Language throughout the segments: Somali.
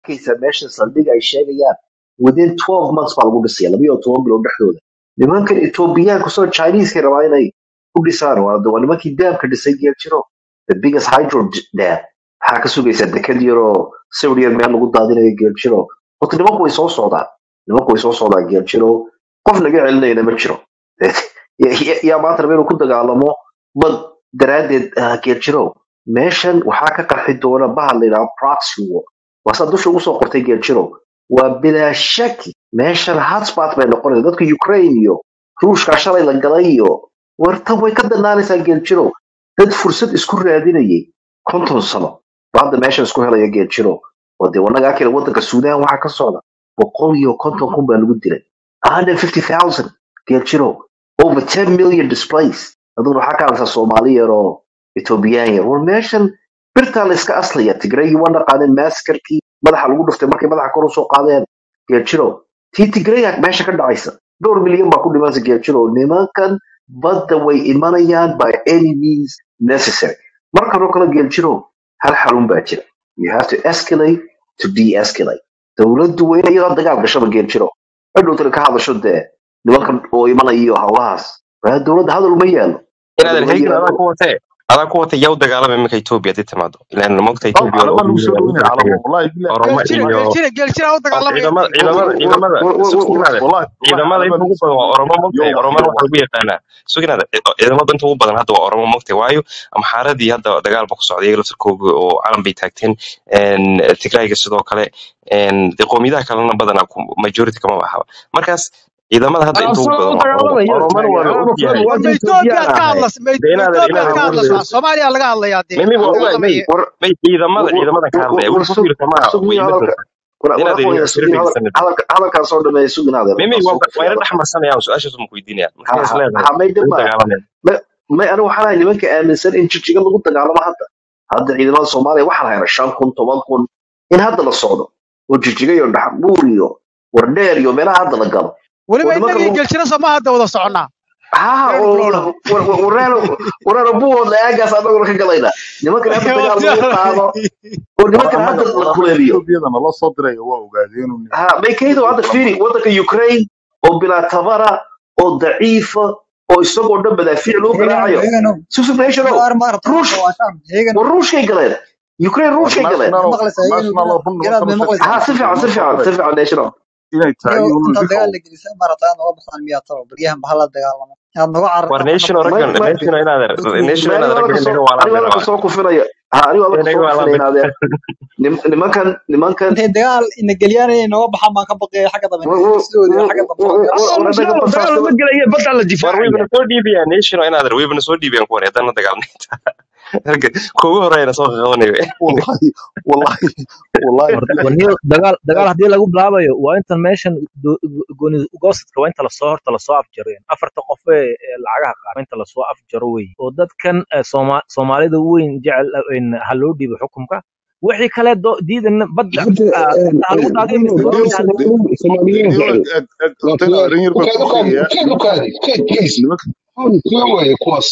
arkaysa meesha saldhiga ay sheegayaan within 12 months baa lagu dhisaya labiyo toban bilood dhexdooda nimankan etoobiyaanku soo chinese rabaa inay ku dhisaan waa waa nimankii daamka dhisay geeljiro the biggest hydro d- dam maxaa ka sugaysaa dekad yaroo sawir yar meel lagu daadinayo geeljiro horta nimanku way soo socdaan nimanku way soo socdaan geeljiro qof naga celinayna ma jiro Ya- ya- yaa maanta raba inuu ku dagaalamo bad daraaddeed ah, geeljiro meeshan waxaa ka qarxi doona bahal la yidhaha proxy war waasaa dusha ugu soo qortay geeljiro waa bilaa shaki meeshan hotspot bay noqonaysa dadka ukraine iyo ruushka shalay la galay iyo wartan way ka danaanaysaa geeljiro dad fursad isku raadinayay konton sano ba hadda meeshan isku helaya geeljiro oo dee wanagaa kale wadanka suudaan waxaa ka socda boqol iyo konton kun baa lagu dilay 150,000 geeljiro over 10 million displaced aduna waxaa ka hadlaysaa soomaali yar oo etoobiyaan yar war meeshan birtaa la iska aslaya tigraygi waa naqaaneen maskarkii madaxa lagu dhuftay markay madaxa kor usoo qaadeen geeljiro tii tigraya meesha ka dhacaysa dhowr milyan baa ku dhimanaysa geeljiro nimankan badda way imanayaan by any means necessary markan oo kale geeljiro hal xarun baa jira you have to escalate to de-escalate dowladdu waa inay iyadoo dagaal gashaba geeljiro cidhowtana ka hadasho dee nimankan oo imanaya iyo hawlahaas waa dowladda hadal uma yaalo hadal inaadan uma heygin adaa yaalo ku watee adaa ku watay yaa u dagaalama iminka etoobiya hadii timaado ilaan mogta طب etoobiya على oo ما نوصل lagu وين على tagay والله بالله oromo geeljira iyo geeljira geeljira u horta dagaalamaya ciidamada geeljira ciidamada ciidamada sugnaada والله والله ciidamada على inta ما ugu نوصل badan waa oromo mogtahay يوم oromana يوم waxaa lagu yaqaanaa sugnaada ciidamada inta ugu badan hadda waa oromo mogtahay waayo amxaaradii hadda dagaal ba ku socday iyaga laftarkooga oo calan bay taagteen een, tigrayga sidoo kale een, dee qowmiyadaha kalena badanaa ku- majority kama bahaba markaas ciidamada hadda inta ugu asagoo badan u waa oromo dagaalamayo oromana waa la taagan og anaa yahay mafan war waadi ma etoobiyaan etoobiyaad ka ahay hadlas ma dee inaadan etoobiyaad inaadan ka war hadlasaa soomaaliya laga hadlayaa dee mimi waa laga ogaay may hadlamaya war may ciidamada war ciidamadan ka war hadlaya war weli ku sug fiirsa maaha way sugniyo ima hadalka doontaa war war inaadan aqoon ina ya sira sugniyo hadal dhegeysanid hadalka hadalkaan soo dhameeya sugnaada mimi markaan waa soo waa ina kufaya dhex marsanayaan su-aashaas ma weydiinaya ha marka is ha leedahay ha may way dhib u maaha dagaalamayaan ma may anigu waxaan ahay nimanka aaminsan in jijiga lagu dagaalamo hadda hadda ciidamada soomaaliya waxaa la helay shan kun toban kun in hadda la socdo oo jijiga iyo dhaxbuur iyo wardheer iyo meelaha hadda la galo oo weliba nimanka innagii lagu geeljira soo ma hadda wada soconnaa ha reer flowna wareero wareero buuhoodla aagaas anaguna ka galayna nimankan hadda dagaal lagu qaado oo nimankan war hadda anaga war la anaga kuleeliyo etoobiyada nala soo diray waa ogaadeen inuu ha maykaydo hadda kala fiiri maqan wadanka ukraine oo bilaa tabara oo daciifa oo isagoo dhan madaafiic loo heegano garaacayo heegano susufnation iyo ar maarata ruush waashaan heegano war ruushkay galeen ukraine war ruushkay galeen ma national maqlaysaa heegano national garaad run garaad nimankan may u maqlaysaa ha si fiican sheekaysan si noo soo fiican diray si fiican national inay tahay iyo inuu intaad dhixow dagaal la gelisay maarata aad noga baxdaan miyaa talo baryahan baha la dagaalamo aad noga war carartaan nation waxna may raggan may nation inaadan dadku nation ma anigu inaadan alla raggan kasoo inaga anigu alla waalaan bay rabaa kasoo kufinaya ha anigu alla inaga kasoo waalaan kufinaya bay inaadeen nim- nimankan nimankan intay dagaal ina geliyaan inay noga baxaan baan ka baqaya xagga dambe war war sidoodii war xagga dambe war soo war galaan war dagaal anaga dagaal lama basaasnimo gelaya badda la war difaacaya waybana soo dhiibayaan nation inaadan waybana soo dhiibayaan kuwan haddana dagaalnay kuugu horeyna soo qaqabanayo wallahi wallahi wallahi war billahi war niyo dagaal dagaal haddii lagu bilaabayo waa intan meeshan do- go- gooni goosadka waa inta lasoo horta lasoo afjaro afarta qof ee ee lacagaha qaata waa inta lasoo afjaro wey oo dadkan eh, Sooma- soomaalida weyn jecel eh, in ha loo dhiibo xukunka wixii kale do- diidan badda hadda ah, badda ha lagu daadiyo mise bruno doonta ha lagu dee soomaaliyiin niyo jecel eg eg waa horta kuwa arrin yar baan ukaad kuu ukaad sheegayaa ukaad nimanka ukaad please nimanka kuwa waaye kuwaas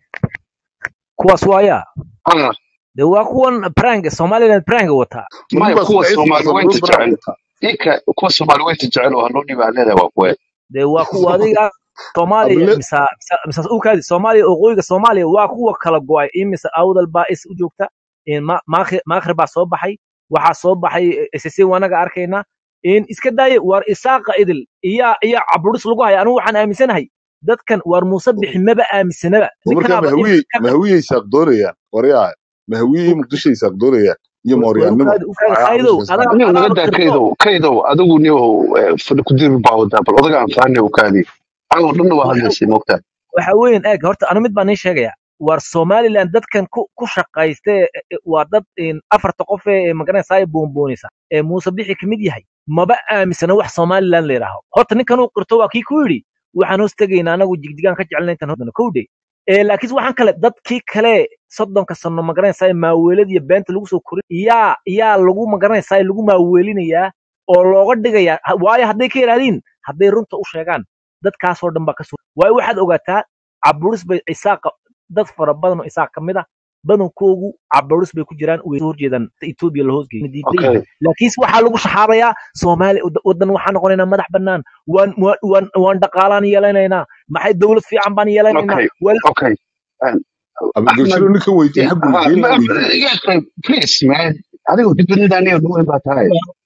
kuwaas waaya ah de waa kuwan pranga somaliland pranga wataa maya nimankaas kuwa waa soomaali cidkiisa weynta loo baraan jecel wataa ika kuwa soomaali weynta jecel oo hanoo dhibaa leedahay waa kuwe de waa kuwa adiga soomaaliya abile mise mise mise ukaadi soomaaliya waqooyiga soomaaliya waa kuwa kala go'ay imise awdal baa is u joogta in ma- maakhi maakhir baa soo baxay waxaa soo baxay ssc wanaga arkayna in iska daaya waar isaaqa idil iya iya caburis lagu haya anigu waxaan aaminsanahay dadkan waar muuse bixi maba aaminsanaba oo markaa ninkanaaba in mahawiyey ka mahawiyey saaq doonayaan waryaa mahawiyey muqdishoy saaq doonayaan iyo war mooryaannimo ukaadi ukaadi waxaa khaydow cabushaysa adaa aniga naga adaaba daa kirto kaydow kaydow adigu niyo fadhi ku diri baa wadaa bal odaga aan fahanay ukaadi caawa dhanna waa waxa hadlaysay moogtaa waxa weyn eeg horta anu mid baan nii sheegaya waar somaliland dadkan ku ku shaqayste e- e- waa dad in afarta qof ee magaranaysaa boonboonisa ee muuse bixi ka mid yahay maba aaminsana wax somaliland la yidhaaho horta ninkan uu qirto waa kii ku yidhi waxaan hoos tegaynaa anagu jigjigaan ka jecelna intaan hoosdana kowdhe ee laakiin waxaan kale dadkii kale soddonka sano magaranaysaa maaweelada iyo beenta lagu soo korin yaa yaa lagu magaranaysaa lagu maaweelinayaa oo looga dhigayaa Ha- waayo hadday ka yidhahdiin hadday runta u sheegaan dadkaasoo dhan baa ka soo waayo waxaad ogaataa caburis bay isaaqa dad fara badan oo isaaq ka mid ah badankoogu cabarus bay ku jiraan way soo horjeedaan etoobiya la hoosgeeyo diidan okay yihiin laakiinse waxaa lagu shaxaabayaa soomaaliya wad- wadan waxaan noqonaynaa madax bannaan waan waan waan waan dhaqaalaan yeelanaynaa maxay dowlad fiican baan yeelanaynaa okay wal okay Um, ama Ahmed geshiro ninkan weydiye xaggu ha geyn ma- weydiye yes, uh, please man adiga dibadda aniga nuweyn baa tahay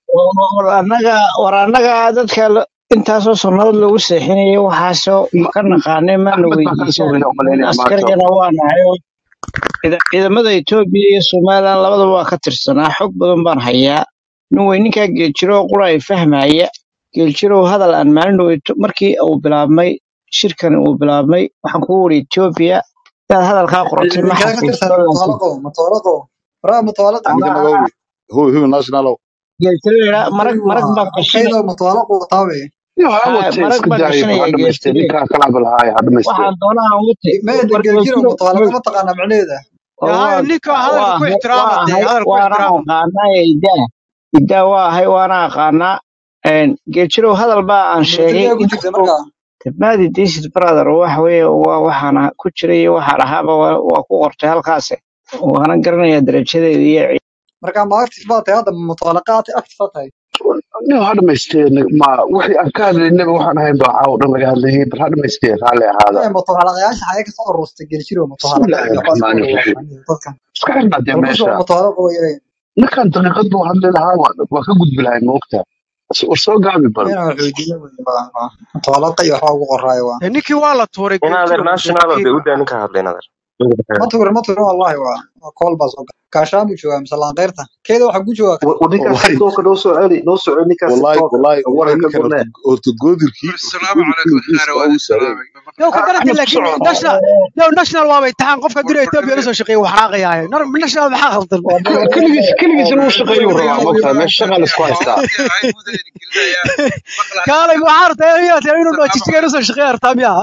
war annaga war annaga dadka la- intaasoo sannadood lagu seexinayo waxaasoo Ma- ka naqaanay maana axmed baa kaa soo weydiisaan wada nin umalaynaya maanta askarigana waa nahay oo ciida- ciidamada etoobiya iyo somalilan labadaba waa ka tirsanaa xog badan baan hayaa nin wey ninkaa geeljiro oo qura ay fahmaya geeljirow hadal aan maalin dhaweyto markii uu bilaabmay shirkan uu bilaabmay waxaan kugu wari etoobiya inaad hadalkaa qoratay ma ninkaa ka tirsan xasuusto laakiin mutawalaqo mutawalaqo waraa mutawalaqo ninka ninkaa naga hubi hubi hubi nationalo geeljiro yidhaa marag military marag waa baan gashanay kaydoo mutawalaqo wataawe yo ha haa watee marag iska baan daayo bal ha gashanaya dhamaystee geeljire ninkaa kala hadlahaaya ha dhamaystee waxaan doonaa aan wate meeda war geljiro geeljiro mutawalaqa ma taqaanaa macnaheeda oo yaa waa ninka hadalka waa ku ahay ixtiraama waa dee ahay hadalka ku waana ixtiraama aqaanaa idaa idaa waa ahay waana aqaanaa geeljirow hadal baa aan sheegay militariga ku jirta inkastoo markaa dibnaadii disid brother waxa weeye waa waxaan ah- ku jiray iyo waxaan ahaaba waa waa ku qortay halkaase waana garanayaa darajadeeda iyo ci- markaa ma active baa tahay hadda mutawalaqaad active baa tahay yo ha dhamaystee ma wixii aan ka hadlaynaba waxaan ahayn baa caawa dhan laga hadlayay bal ha dhamaystee raalli ahaada ee mutawalaqayaasha xagee kasoo aruurtay geljiro mutawalaqa bismillaahi iyo waxbaas ku raxmaani wada raxiim yaqaaniin dadkan iska xirnaa dee bal kusoo meesha mutawalaqa weyay ninkan daqiiqad buu hadli lahaa waa waa ka gudbi lahay moogta war soo gaabi bal inaan xoojino wey waa waa mutawalaqa iyo waxbaa ugu qoraayo waa dee ninkii waa la tuuray inaadeer geeljiro national muuse de fakiir u daa ninka hadla inaadeer ma tuurin ma tuurin wallahi waa waa kool baa soo gala kaashaan buu joogaa mise laanqeyrta keeda waxaa ku joogaa Wa- wa ninkaas wallahi tiktoka noo soo celi noo soo celi ninkaas wallahi tiktoka wallahi wallahi warka ka ninkan gurnee horta horta goodirkii horta السلام عليكم goodirkii خير geeska وادي uu taagan السلام yow ka garantay axmed ku laakiin soco national yow national waaba imtixaan qofka dira etoobiya la soo shaqeeya wax raaqayaaye national maxaa khaldan waa Keli- daba keligiis keligiis inuu والله shaqeeyo والله rabaa هو moogtaa يا meesha shaqa la isku haystaa هاوتي هاي بودا قلنا يا مقلع kaalay waxaa rabtaa inuu inuu السلام jijiga la عليكم soo shaqeeya rabtaa miya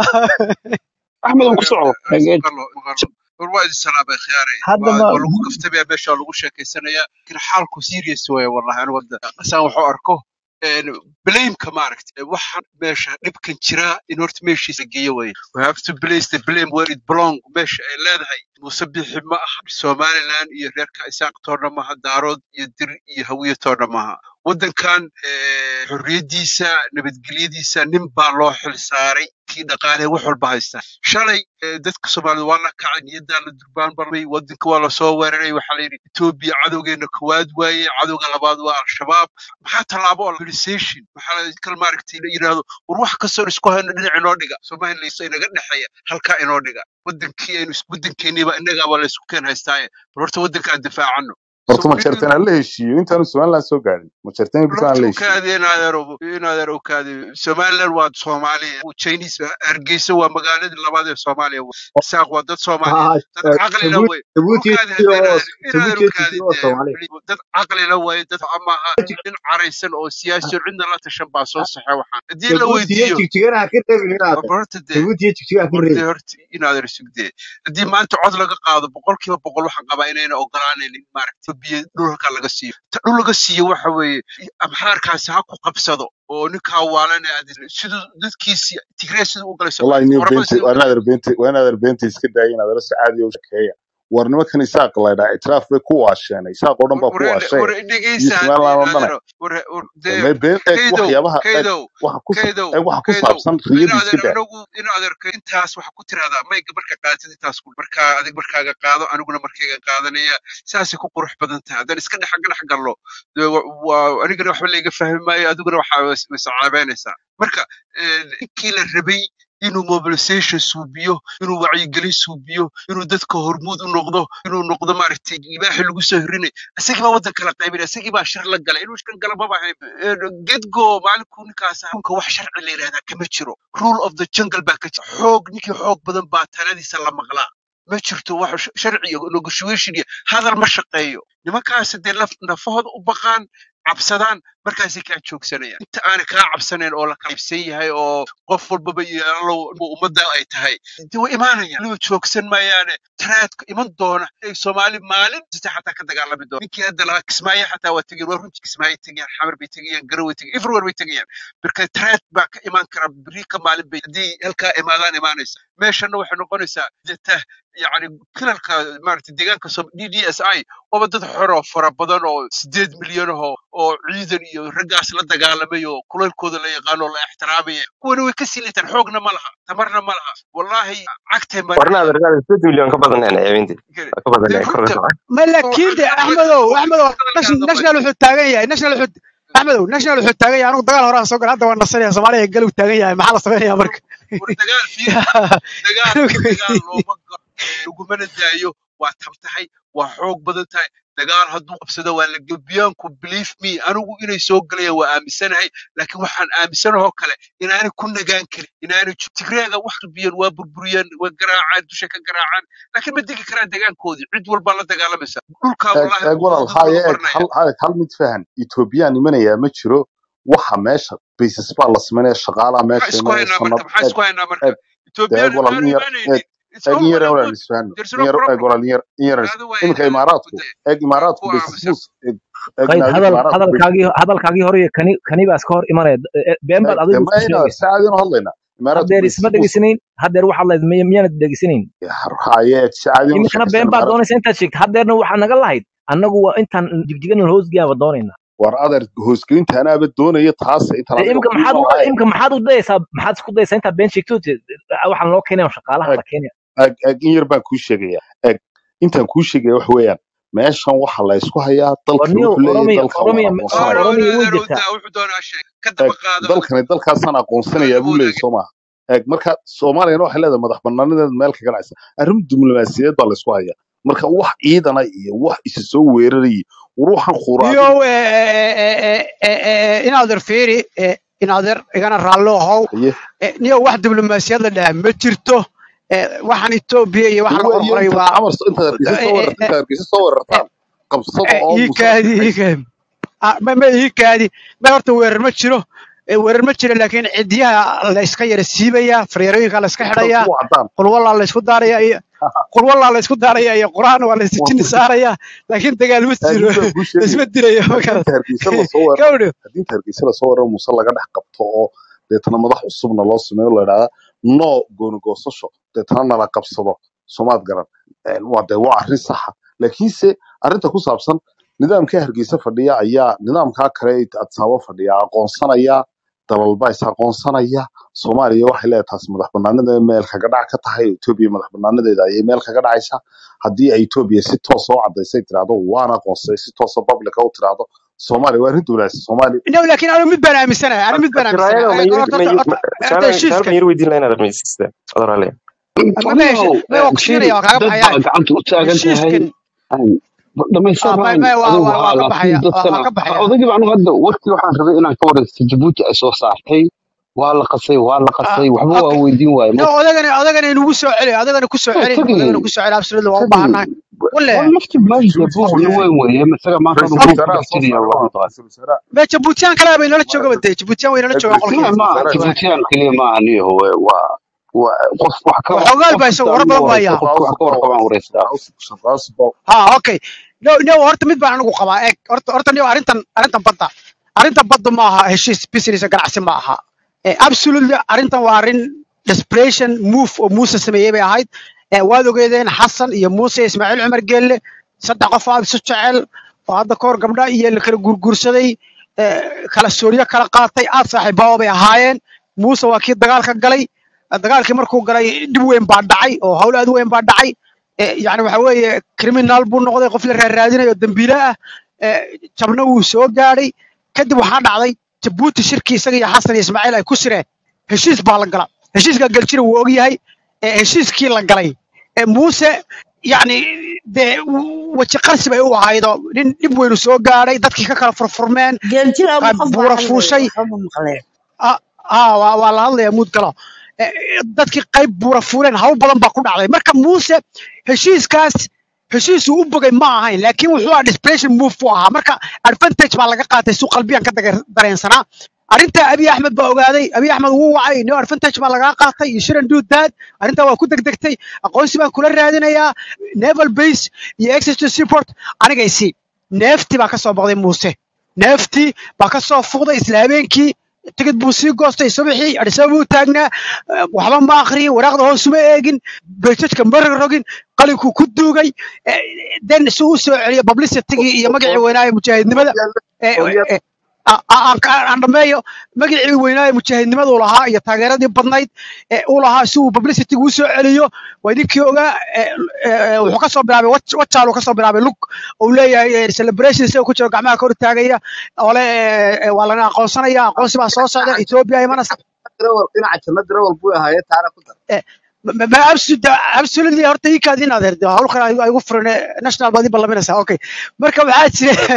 axmed uu ku soco geej مقلع مقلع والوادي السلام يا خياري haddaba ولو كفتبي يا باشا لو شيكي سنة كان حالكو سيريس ويا والله انا ودا قسان وحو اركو بليم كماركت waxaan meesha dhibkan jira in horta meeshiisa geeyo way we have to place the blame where it belong meesha ay leedahay musabixi ma aha somaliland iyo reerka isaaq toona maha daarood iyo dir iyo hawiye toona maha waddankan eh, xorriyadiisa nabadgelyadiisa nin baa loo xil saaray kii dhaqaale wax walba haysta shalay eh, dadka soomaalida waa la kacay niyadaa la durbaan barmay waddanka waa lasoo weeraray waxaa la yidhi etoobiya cadowgeena koowaad waaye cadowga labaad waa al-shabaab maxaa tallaabo oo mobilization maxaa la kal maaragtay la yidhaahdo war wax kastoo isku hayno dhinac inoo dhiga somaliland inaga dhexeeya halkaa inoo dhiga wadankii aynu is- wadankeeniiba innagaaba la isku keen haystaaye bal horta waddankaan difaacano horta so ma nin jarteen aan la heshiiyo intaanu somaliland soo gaadhin ma jarteen birta aan lafta la u heshiiyo kaadi inaadeer inaadeer u kaadi somaliland waa soomaaliya chinese hargeysa waa magaaladii labaad ee soomaaliya isaaq waa dad soomaaliyeed ها dad caqlila تبوت way u تبوت kaadi hadda inaadeer inaadeer u تبوت kaadi تبوت dee صومالي beli- dad caqlila way dad amaha nin caraysan oo siyaasi oo cidna la tashan baa soo saxay waxaan haddii la تبوت weydiiyo يجيك تجينا كده هنا war horta dee تبوت يجيك تجينا war كده dee horta inaadeer sugdee haddii maanta cod laga qaado boqolkiiba boqol waxaan qabaa inayna ogolaanaynin maaragta biyo dhulka laga siiyo ta dhul laga siiyo waxa weeye amxaarkaasi ha ku qabsado oo ninkaa waalane siduu dadkiisi tigree siduu u galay wallahi soomaalida niyo oromada beenta siduu u waa galay inaadeer beenta waa inaadeer beenta iska daaya inaad la sacaadiyo u shakeeya war nimankan isaaq laydhaa itiraaf bay ku waasheen isaaq oo dhan baa ku war waasheen war iyo dhegeysa haddii somaliland oo dhane inaadeer war war dee me been eeg kaydow waxyaabaha eeg kaydow waxa ku sa- kaydow eeg waxa ku kaydow saabsan riyadu iska inaadeer daa anagu inaadeerka intaas waxa ku tiraahdaa mayga marka qaadatid intaas ku markaa adig markaaga qaado aniguna markayga qaadanaya saasay ku qurux badan tahay haddaan iska dhex dhex gallo dee wa- waa anigana waxba layga fahmi maayo adiguna waxaa masacaabeynaysaa marka eh, ninkii la rabay inuu mobilization suubiyo inuu wacyigelin suubiyo inuu dadka hormuud u noqdo inuu noqdo maaragtay libaaxi lagu soo hirinay isagii baa waddan kala qaybinaya isagii baa shir la galay inuu shkan gala maba ahayn Eh, gedgo maalinkuu ninkaas xunka wax sharci la yidhahdaa kama jiro rule of the jungle baa ka jira xoog ninkii xoog badan baa taladiisa la maqlaa ma jirto wax sh- sharci iyo negotiation iyo hadal ma shaqeeyo nimankaas dee laf nafahooda u baqaan cabsadaan markaasay kaa joogsanayaan inta aanay kaa cabsanayn oo la qaybsan yahay oo qof walbaba iyo allow ummadda ay tahay de way imaanayaan waliba joogsan maayaane taraadku iman doona ay soomaali maalin sita xataa ka dagaalami doona ninkii hadda lahaa kismaayo xataa waa tegeen waa runtii kismaayo tegayaan xamar bay tegayaan garow way tegayaan everywhere bay tegayaan marka taraad baa ka imaan kara beri ka maalin bay haddii halkaa imaadaan imaanaysa meeshana waxay noqonaysaa deta yani kilalka maaragtay deegaanka d d s i ooba dad xoroo fara badan oo sideed milyan ahoo oo ciidan iyo raggaas la dagaalamay oo kulaylkooda la yaqaano oo la ixtiraamaya kuwana way ka silitaan xoogna ma laha tamarna ma laha wallahi cagtay warna marinayaan adeergaada sideed milyan ka badan yani habeentii ka badan dee yani kor runta ka ma laakiin de axmedow axmedow nas- national wuxuu taagan yahay national wuxuu axmedow national wuxuu taagan yahay anigu dagaal horaan soo galay hadda waa nasanaya soomaaliya galuu taagan yahay maxaa la sameynaya marka war dagaal fiiri dagaalka dagaal looma galo lagumana daayo waa tab tahay waa xoog badan tahay dagaal hadduu qabsado waa la gebiyaanku believe me anigu inay soo galayaan waa aaminsanahay laakiin waxaan aaminsanahoo kale inaanay ku nagaan karin inaanay ju- tigreega wax qabiyeen waa burburiyeen waa garaacaan dusha ka garaacaan laakiin ma degi karaan degaankoodii cid walbaa la dagaalamaysa dhulkaa eeg wallahi eeg walaal dad haya wada eeg baranaya hal hal hal mid fahan ethoobiyan imanayaa ma jiro waxa meesha basis baa la sameynaya shaqaalaa maxaa meesha isku imanaya haynaa marka sanad maxaa eeg isku haynaa marka eeg de eeg ethoobiyan walaal aanu in yar imaanaynin eeg it's eeg in over yar and walaal good isfahno there's in no yar eeg problem walaal in yar in yar hada waa iminka inaan imaaraadku de eeg imaaraadku ku basis aamusan bus eeg eeg qayd naadiga hadal imaaraadku basis hadalkaagii hadalkaagii hore iyo kani kani baa iska hor imanaya Eh, been baad eeg de adigu ma isku ina sheegaysa saacadina hadlayna imaaraadku haddeer basis isma bus dhegeysanayn haddeer waxaad leed miy- miyaanad dhegeysanayn haya eeg saacadina iminkana sheekaysan been baad imaaraadku doonaysa intaad sheegta haddeerna waxaad naga lahayd annagu waa intaan jigjigan hoosgaaba doonaynaa war adeer hoosgelinta anaaba doonaya taas intaan dee adiga imika ku maxaad iman u lahayn imika maxaad u dayaysaa maxaad isku dayaysaa intaad been sheegto waxaan loo keenaya shaqaalaha eeg la keenaya eeg eeg in yar baan kuu sheegaya eeg intaan kuu sheegaya wax weeyaan meeshan waxa la isku hayaa dalkani warniyo wuxuu leeyahay oromiya dalkan waan oromiya aqoonsanaya oromiya way adeerow jirtaa daa wuxuu doonaa sheeg ka eeg daba qaado dalkani dalkaasaan aqoonsanayaa buu leeyahay soo maaha eeg marka soomaaliyana waxay leedahay madax banaanadeeda meel kaga dhacaysa arrin diblomaasiyadeed baa la isku hayaa marka wax ciidana iyo wax isa soo weerarayay ruuxan khuraadin niyow inaader fiiri inaader igana raallo ahow haye Eh, niyow wax diblomaasiyad la dhaha ma jirto Eh, waxaan etoobiya iyo waxa la waa iyo qorqoray intaad waa camar intaad hargeysa soo eh, weerarta intaad hargeysa soo weerartaan qabsada oo ii musa kaadi ii kaadi Ah, ma ma ii kaadi ma horta weerar ma jiro Eh, weerar ma jiro laakiin cidiyaha la iska yara siibaya fareerooyinka la iska intaad xidhaya ku wacdaan qulwallaa la isku daaraya iyo qulwallaa la isku daaraya iyo qur'aan waa la isjini saaraya laakiin dagaal ma eeg jiro mid baan kuu la isma sheegaya dirayo ma haddii garad inta hargeysa lasoo weeraro gawdho haddii inta hargeysa lasoo weeraro muuse laga dhex qabto oo deetana madax cusubna loo sameeyo la idhahda no goonigoosasho deetana nala qabsado soomaad garan Een, waa dee waa arrin saxa laakiinse arrinta ku saabsan nidaamka hargeysa fadhiya ayaa nidaamkaa kale ee adsaabo fadhiya aqoonsanaya dalalba is aqoonsanaya soomaaliya waxay leedahay taas madax banaanadeeda meel kaga dhac ka tahay etoobiya madax banaanadeeda ayay meel kaga dhacaysa haddii ay etoobiya si toos oo cadaysay tiraahdo waan aqoonsay si toos oo publica u tiraahdo soomaaliya waa arrin dowlaasi soomaaliya no laakiin anigu mid baan aaminsanahay anigu mid baan tiraayada ma aaminsanahay yiri horta ma horta yiri horta horta su'aal su'aal heshiiskan baan yiri weydiin lahayn adeer maysiista adoorale ma ma heshi anigow ma waa ku fiiri siinaya waa kaaga dad baxayaa baa gacanta u taagan tahay heshiiskan dhamaysan ah ma raan ma waa adigu waa haa waa ka laakiin baxaya waa dadkana waa ka baxaya odagiiba anigu hadda warkii waxaan rabay inaan ka waraysto jabuuti ay soo saartay waa la qasay waa la ah qasay waxba waa okay weydiin waaye no ma odagana odagana inugu soo celi odagana ku soo waa celi tagi odagana ku soo celi absolutely waa u tagi baahannahay wale waa lafti maanta jabuuti buuq waa la weyn weeye isaga maanta ra-iisul adu okay buuq ku wasaaraha dhex soo jiriya saaray waa waa mataqaan ra-iisul wasaaraha ma jabuutiyaan kale bay nala ma- jooga bade jabuutiyaan way nala eeg joogaan ra-iisul qolkiina ma wasaaraha jabuutiyaan keliya ma aniyo waa waa qof wax ka waxoogaal qof baa kasta isaga war anigu badan waraysto baa yaa qofka wax ka warqabaan waraystaa shaqaasba ha okay no no horta mid baan anigu qabaa eeg horta horta niyo arrintan arrintan badda arrintan badda ma aha heshiis business ganacsi ma aha Eh, absolutely arrintan waa arrin desperation move oo muuse sameeyey bay ahayd Eh, waad ogeedeen xasan iyo muuse iyo ismaaciil cumar geelle saddex qof aad isu jecel oo hadda kahor gabdha iyo la kala gurgursaday eh, kala sooriyo kala qaatay aad saaxiibaawo bay ahaayeen muuse waa kii dagaalka galay dagaalkii markuu galay dhib weyn baa dhacay oo hawl aad u weyn baa dhacay Eh, yacni waxa weeye criminal buu noqday qof la raaraadinayo dembiile ah Eh, jabna wuu soo gaadhay kadib waxaa dhacday jabuuti shirkii isaga iyo xasan iyo ismaaciil ay ku sireen heshiis baa la gala heshiiska galjira wuu ogyahay Eh, heshiiskii la galay Eh, muuse yacni dee w- weji qarsi bay u ahaydo nin dhib weynu soo gaadhay dadkii ka kala furfurmeen geeljira qaar qof baa buura hadlaya fuushay waxba ma maqleen ah ah, waa waa la hadlayaa muud galo Eh, dadkii qayb buura fuuleen hawl badan baa ku dhacday marka muuse heshiiskaas heshiisuu u bogay ma ahayn laakiin wuxuu ahaa desperation move u ahaa marka advantage baa laga qaatay suu qalbiyan ka daga- dareensanaa arrinta abiy axmed baa ogaaday abiy axmed wuu wacay no advantage baa lagaa qaatay you shouldn't do that arrintaa waa ku degdegtay aqoonsi baan kula raadinayaa naval base iyo access to seaport aniga isii neefti baa ka soo boqday muuse neefti baa ka soo fuqday isla habeenkii tigid buu sii goostay subaxii adhisaba buu taagnaa eh, waxba ma akhriyin waraaqda hoos uma eegin bejajka ma rogrogin qalinkuu ku duugay eh, den si uu soo celiyo publicitygii iyo magacii weynaaye mujaahidnimada eh, Oryal- eh, a- a- aan ka- aan dhameeyo magacii weynaaye mujaahidnimada uu lahaa iyo taageeradii badnayd ee uu lahaa si uu publicity u soo celiyo waa ninkii ogaa eh, eh, wuxuu ka soo bilaabay Wach- wachaaluu ka soo bilaabay lug uu leeyahay eh, celebration isagoo ku jiro gacmaha ka hor taagaya ole eh, eh, waa lana aqoonsanaya aqoonsi baa soo socda ethiopia imanaysa darawal dhinaca janna darawal buu ahaayee taana ku dar Eh, ma ma- absolute- absolutely horta ii kaadin adeer de hawl kale ay igu furan eh, national baad ii ballaminaysaa okay marka waxaa jira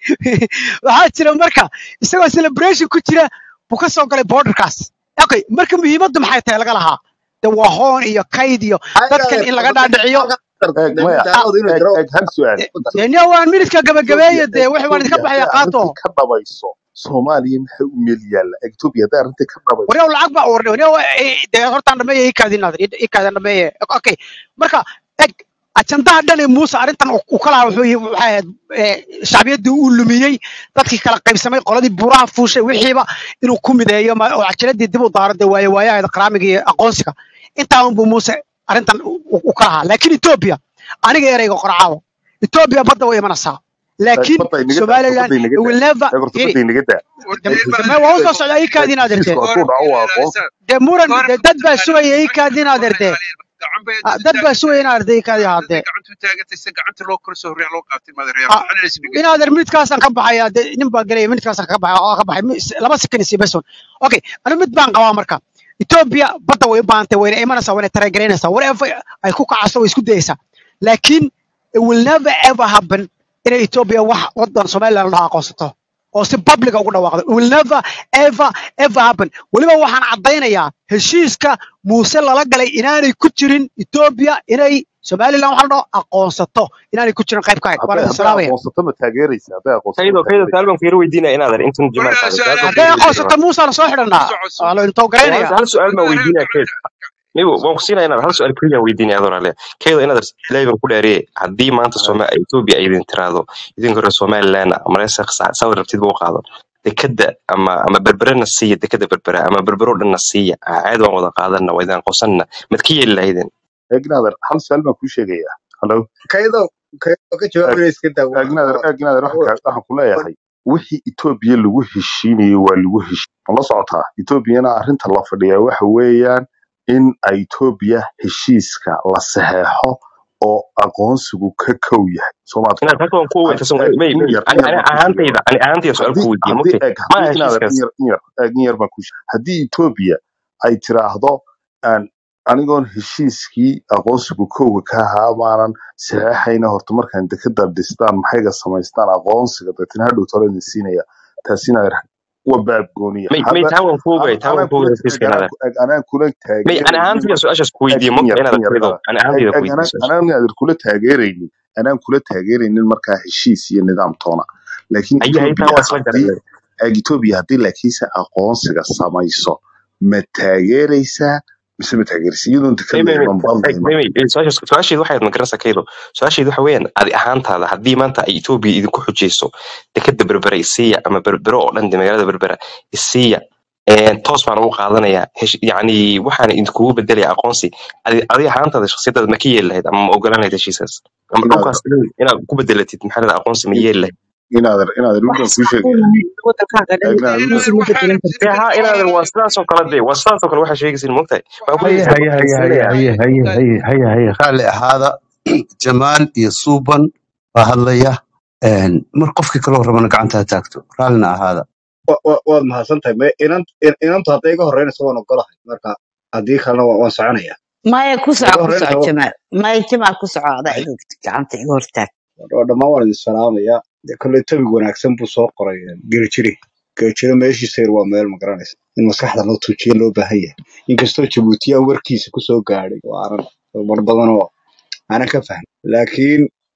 waxaa jira marka isagoo celebration ku jira buu ka soo galay borderkaas okay marka muhiimaddu maxay tahay laga lahaa de waa hoon iyo kayd iyo dadkan in laga dhaadhiciyo eeg maya daawad inuu eeg darawal eeg hal su-aal Eh, ku dar dee nin waan minidka gabagabeeyo Ethiopia dee eeg wixii waan idinka Ethiopia baxaya hadday qaato arrintii ka dhabayso Soomaaliya maxay u meel yaalla Ethiopia hadday arrintii ka dhabayso waryaw lacag baa warne waryaw dee hortaan dhameeye ii kaadin adeer ii kaadin dhameeye okay marka eg ajandaha dhan ee muuse arrintan uu uu ka lahaa wuxuu yihi- waxay ahayd eh, shacbiyaddii uu lumiyey dadkii kala qaybsamay qoladii buuraha fuushay wixiiba inuu ku mideeyo ma- oo cajiradii dib u daaro dee waaye waayaheeda qaraamiga iyo aqoonsiga intaa unbuu muuse arrintan u- u u ka lahaa laakiin etoobiya aniga ereyga qorcaawo etoobiya badda way imanaysaa eeg laakiin badda inaga daa somaliland badda inaga it will daa never eeg horta iri badda inaga daa wardameer baa dame waa u soo socdaa ii eeg kaadin adeertee heshiisku hadduu dhaco waa aqoonsi dee muran goor dee dad baa sugaya ii kaadin adeertee gacan bay Ah, inta dad baa taagatay sugaya in arday kaadi hadday haadee gacantu taagatay se gacanta loo kala soo riix loo qaatay madareer Ah, waxaan is dhigay in adeer minidkaasaan ka baxaya dee nin baa gelaya minidkaasaan ka baxay oo ka baxay mi- s- laba sekan isi beson okay anu mid baan qabaa marka ethiopia badda way u baahantay wayna imanaysaa wayna tareegaraynaysaa whatever ay ku kacayso way isku dayaysaa laakiin it will never ever happen inay ethiopia wax wadan somaliland la dhaho aqoonsato oo si publica ugu dhawaaqdo it will never ever ever happen weliba waxaan caddaynayaa heshiiska muuse lala galay inaanay ku jirin ethiopia inay somaliland waxa la dhaho aqoonsato inaanay ku jirin qayb ka ahayd waan hadday idin hadday salaamaya aqoonsato ma taageeraysa hadday aqoonsato kaydo ma kaydo taageeraysa su'aal baan fiiro weydiinaya inaad ar intan jamaal waryaa qaaday su-aal su'aal baan hadday fiiro weydiinaya aqoonsato muusaana soo xidhanaa soco soco waa la intoo hal garaynaya hal su'aal baan madareer weydiinaya kayd migo waan ku siinaya inaad hal su'aal keliya weydiinaya adoo rale kaydo inaad ilaahay baan ku dhaariyay haddii maanta Soma Ethiopia ay idin tiraahdo idin hore Somaliland Malaysia sawir rabtid buu qaado dekada ama ama berberena siiya dekada berbera ama berbero dhanna siiya caad waan wada qaadana waa idin qosanna mad ka yeeli lahaydeen eeg naader hal su-aal baan kuu sheegayaa hallo kaydo kaydo ka eeg jawaabaya iska daa eeg naader eeg naader waxaan kaa- waxaan ku leeyahay wixii Ethiopia lagu heshiinayay waa lagu heshiin ma la socotaa Ethiopiana arrinta la fadhiyaa waxa weeyaan in ay Ethiopia heshiiska la saxeexo oo aqoonsigu ka kow yahay Soomaad inaad halka waan ku had weydiisan eeg may in may yar ani in yar ani baan kuu sheegaya ahaantayda ani ahaantayda su'aal haddii ku weydiiyey haddii mugtay eeg ma haddii aha inaadan in heshiiskaas yar in yar eeg in yar baan kuu sheegay haddii Ethiopia ay tiraahdo aan anigoon heshiiskii aqoonsigu kowga ka ahaa maanan saxeexayna horta markaan dekada dhistaan maxayga samaystaan aqoonsiga deetana hadhow talo idin siinaya taasina waa baab gooniya may may haba taa waan ku ogay an- taa waan anaan ku kula ogay eeg heshiiska anaan inaad ku eeg anaan kula may ani taageeraynin ahaantayda marka su'aashaas ku eeg weydiiyey in mugta yar inaad in yar kaydo inaad ani eeg ahaantayda ku eeg weydiiyey anaan su'aashaas anaan inaadan kula taageeraynin anaan kula taageeraynin markaa heshiis iyo nidaam toona laakiin haye haye taa Ethiopia waa isla haddii garanay eeg Ethiopia haddii laakiinse aqoonsiga samayso ma taageeraysaa mise ma taageeraysa iyadoon dekad may la may iman bal la may iman may may su'aashaas su'aasheedu waxay magaranaysaa kaydo su'aasheedu waxa weeyaan adi ahaantaada haddii maanta ay Ethiopia idinku xujayso dekada berbera isiiya ama berbero oo dhan de magaalada berbera isiiya een toos baan ugu qaadanayaa hesh yacni waxaan idinkugu bedelaya aqoonsi adi adi ahaantaada shakhsiyadaada ma ka yeeli lahayd ama ma ogolaan lahayd heshiiskaas ama inaad dhulkaas dhan inaad ku bedelatid maxaa la aqoonsi ma yeeli lahayd inaadan inaadan mid baan kuu sheegaya wadankaaga eeg inaadan mid dhalinyaradiisa ma bedelan kartid dee haa inaadan waa sidaasoo kale dee waa sidaasoo kale waxaa sheegaysin moogtahay waxaa ku haye leedahay haye waxaan haye haye siinayaa haye haye haye haye raalli ahaada jamaal iyo suuban baa hadlaya Een, mar qofkii kaloo rabana gacanta ha taagto raallina ahaada wa- wa- waad mahadsantahay me inan in- inantu hadday iga horreynayso waan ogolahay marka haddii kalena waan waan soconaya maya ku hadday soco iga ku soco horreynayso jamaal maya jamaal ku soco adaa iga gacanta iga hortaag oo dhammaan waan idin salaamaya dee kolley tobig wanaagsan buu soo qoray gerijiri gerijiro meeshiisa yar waa meel magaranaysa in maskaxda loo tuujiyo loo baahan yahay inkastoo jabuutiya warkiisa kusoo gaadhay oo aanan mar badan oo aanan ka fahmin laakiin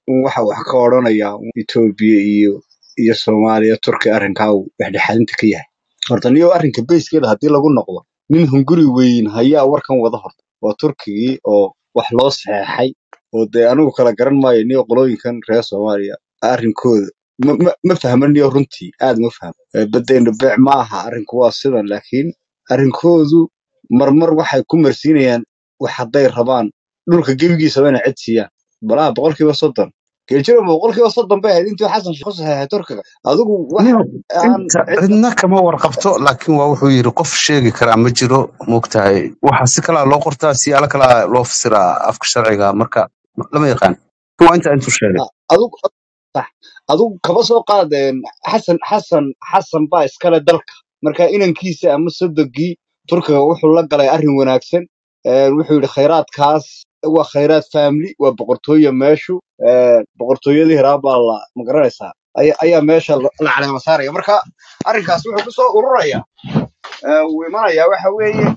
un waxa wax ka odhanaya un etoobiya iyo iyo soomaaliya turki arrinkaa uu dhexdhexaadinta ka yahay horta niyo arrinka beyskeeda haddii lagu noqdo nin hunguri weyn hayaa warkan wada horta waa turkigii oo wax loo saxeexay oo dee anigu kala garan maayo niyo qolooyinkan reer soomaaliya arrinkooda ma ma ma fahma niyo runtii aad ma fahmo Eh, badeena beec ma aha arrinku waa sidan laakiin arrinkoodu marmar waxay ku marsiinayaan wax hadday rabaan dhulka gebigiisaba inay cid siiyaan balaha boqolkiiba soddon geljiro boqolkiiba soddon bay ahayd intii xasan sheekh ku saxeexay turkiga adigu wax Niyo, aan inta cid cidna kama warqabto laakiin waa wuxuu yidhi qof sheegi karaa ma jiro moogtahay waxa si kalaa loo qortaa siyaalo kalaa loo fasiraa afka sharciga marka lama yaqaan waa inta intuu sheegay Ah, adigu sax adigu kaba soo qaadeen xasan xasan xasan baa iskale dalka marka inankiisa ama sodogii turkiga wuxuu la galay arrin wanaagsan Ee, wuxuu yidhi khayraadkaas waa khayraad family waa boqortooyo meeshu Ee, boqortooyadii hiraa baa la magaranaysaa ayaa ayaa meesha la la caleema saaraya marka arrinkaas wuxuu kusoo ururaya ee, uu imanayaa waxa weeye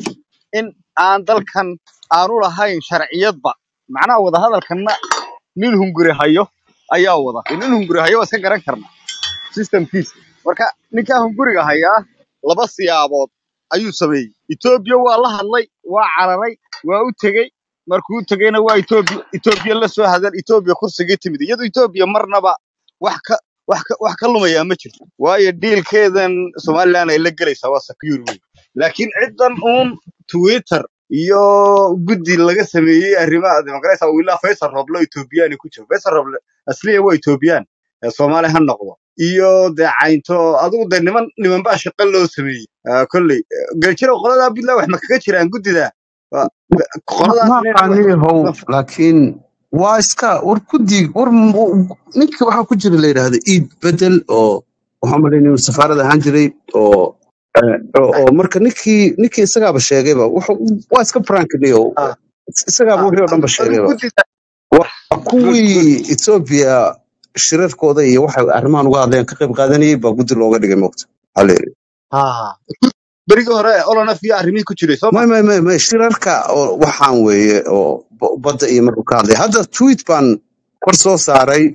in aan dalkan aanu lahayn sharciyadba macnaha wadahadalkanna nin hunguri hayo ayaa wada nin hunguri hayo waa iska garan karna systemkiisa marka ninkaa hunguriga hayaa laba siyaabood ayuu sameeyey etoobiya waa la hadlay waa cararay waa u tegey markuu u tegeyna waa etoobiya etoobiya la soo hadal etoobiya kursigii timid iyadu etoobiya marnaba wax ka wax ka wax ka lumayaa ma jirto waayo diilkeedan somaliland ay la gelaysaa waa secure wey laakiin ciddan uun twitter iyo guddi laga sameeyey arrimaha dimuqraasiga oo ilaa faysal roble etoobiyaan ku jiro faysal roble asliya waa etoobiyaan ee soomaali ha noqdo iyo dee caynto adigu dee niman niman baa shaqo loo sameeyey Ah, kolley eh, geljiro qoladaa puntland wax ma kaga jiraan guddida Waa- ma qoladaas ma inay wax aqaaniyahow laakiin waa iska war guddi war m- ninka waxaa ku jira la yidhaahda iid bedel oo waxaan malaynaya inuu safaarad ahaan jiray oo eh, oo oo marka ninkii ninkii isagaaba sheegayba wuxuu- waa iska frankniyo ah, isagaaba ah, wixii oo dhanba adigu sheegayba guddida waa good good kuwii etoobiya shirarkooda iyo waxay arrimahan uga hadleen ka qayb qaadanayay baa guddi looga dhigay mogta waxaa la yidhi ah berigii hore olonaf iyo arrimihii ku jiray soo ma may may may may shirarka oo waxaan weeye oo b- badda iyo markuu ka hadlay hadda tweet baan kor soo saaray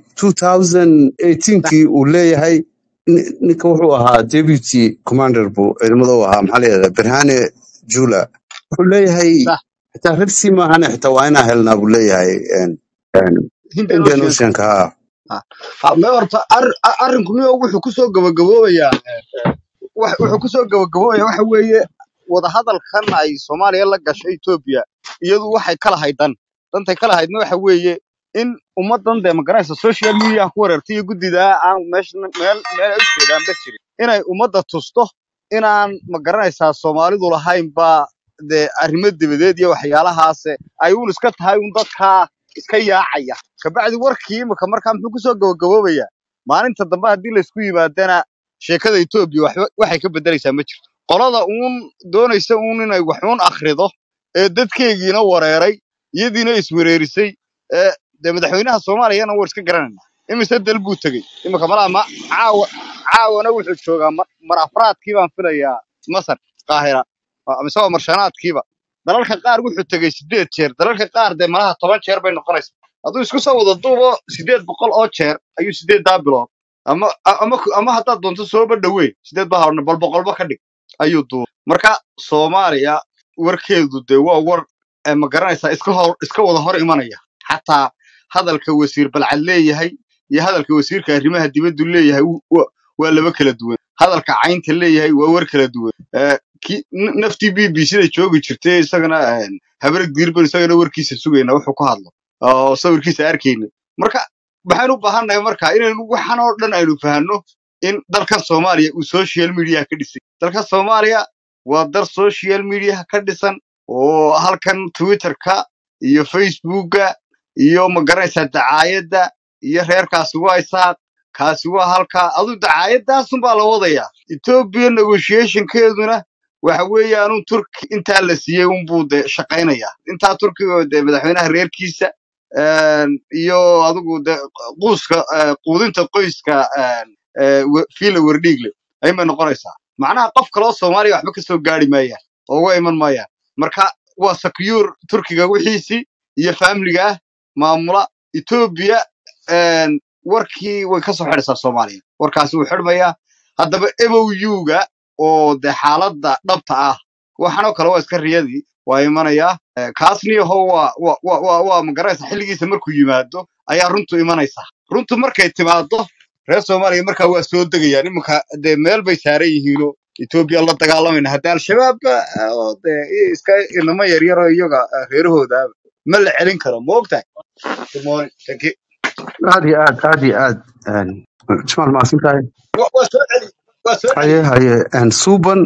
2018kii uu leeyahay ni- ninka wuxuu ahaa deputy commander buu ciidamada u ahaa maxaa layihahda berhane jula wuxuu leeyahay sax xitaa red sea maahane xitaa waa inaa helnaa buu leeyahay en- en, hindian indian ocean oceanka ha ah ah, mee horta ar- ar- arrinku niyo wuxuu kusoo gabagaboobayaa wax- wuxuu kusoo gabagaboobaya waxa weeye wadahadalkan ay soomaaliya la gashay etoobiya iyadu waxay ka lahayd dan dantay ka lahaydna waxa weeye in ummadan dee magaranaysa social media ku wareertay iyo guddidaa aan meesha meel meel ay u jeedaanba jirin inay ummadda tusto inaan magaranaysaa soomaalidu lahaynba dee arrimo dibadeed iyo waxyaalahaase ay uun iska tahay un dadkaa iska yaacaya kabacdi warkii imika markaa muxuu kusoo gabagaboobayaa maalinta dambe haddii laysku yimaadana sheekada etoobiya waxba waxay ka bedelaysaa ma jirto qolada uun doonaysa uun inay wax uun akhrido ee dadkeegiina wareeray iyadiina iswereerisay ee dee madaxweynaha soomaaliyana war iska garanayna imise dal buu tegey imika malaa ma caawa caawana wuxuu joogaa mar mar afraadkii baan filayaa masar qaahira Waa- mise waa marshanaadkiiba dalalka qaar wuxuu tegey sideed jeer dalalka qaar dee malaha toban jeer bay noqonaysaa hadduu isku soo wada duubo sideed boqol oo jeer ayuu sideeddaa bilood ama ama ama haddaad doonto sooba dhaweyn sideed baa horna bal boqolba ka dhig ayuu duubay marka soomaaliya warkeedu dee waa war ee ma garanaysaa iska hor iska wada hor imanaya xataa hadalka wasiir balcad leeyahay iyo hadalka wasiirka arrimaha dibaddu leeyahay wu- wa- waa laba kala duwan hadalka caynta leeyahay waa war kala duwan Eh, ki- n- naftii b b sida joogi jirtay isagana eh, habreg diirban isagana warkiisa sugayna wuxuu ku hadlo oo sawirkiisa arkayna marka waxaan u baahannahay marka inaynu waxan oo dhan aynu fahanno in dalkan soomaaliya uu social media ka dhisay dalka soomaaliya waa dal social media ka dhisan oo halkan twitterka iyo facebooka iyo magaranaysaa dacaayadda iyo reerkaasi waa isaaq kaasi waa halkaa adu dacaayadaasunbaa la wadayaa ethiopia negotiationkeeduna waxa weeyaanu turki intaa la siiyey unbuu de shaqaynayaa intaa turkiga de madaxweynaha reerkiisa een, iyo adigu de quuska eh, quudinta qoyska een, eh, we- fiila werdhiigle ayay noqonaysaa macnaha qof kaloo soomaaliya waxba ka soo gaari maayaan oo uga iman maayaan marka waa secure turkiga wixiisii iyo faamiliga ah maamula etoobiya een, warkii way ka soo xidhaysaa soomaaliya warkaasi wuu xidhmayaa haddaba mou-ga oo de xaaladda dhabta ah waxaanoo kale waa iska riyadii waa imanayaa Eh, kaasniyaho waa waa waa waa waa magaraysa xilligiisa markuu yimaado ayaa runtu imanaysaa runtu markay timaado reer soomaaliya markaa waa soo degayaan iminka dee meel bay saaran yihiinoo etoobiya la dagaalamayna hadda al-shabaabba eh, oo dee i- iska inamo yaryaroo iyaga eh, reerahooda ma la celin karo ma ogtahay Good morning. Thank you. aad iyo aad aad iyo aad een, jamaal maasin tahay Wa- waa soo celi waa soo haye celi haye een, suuban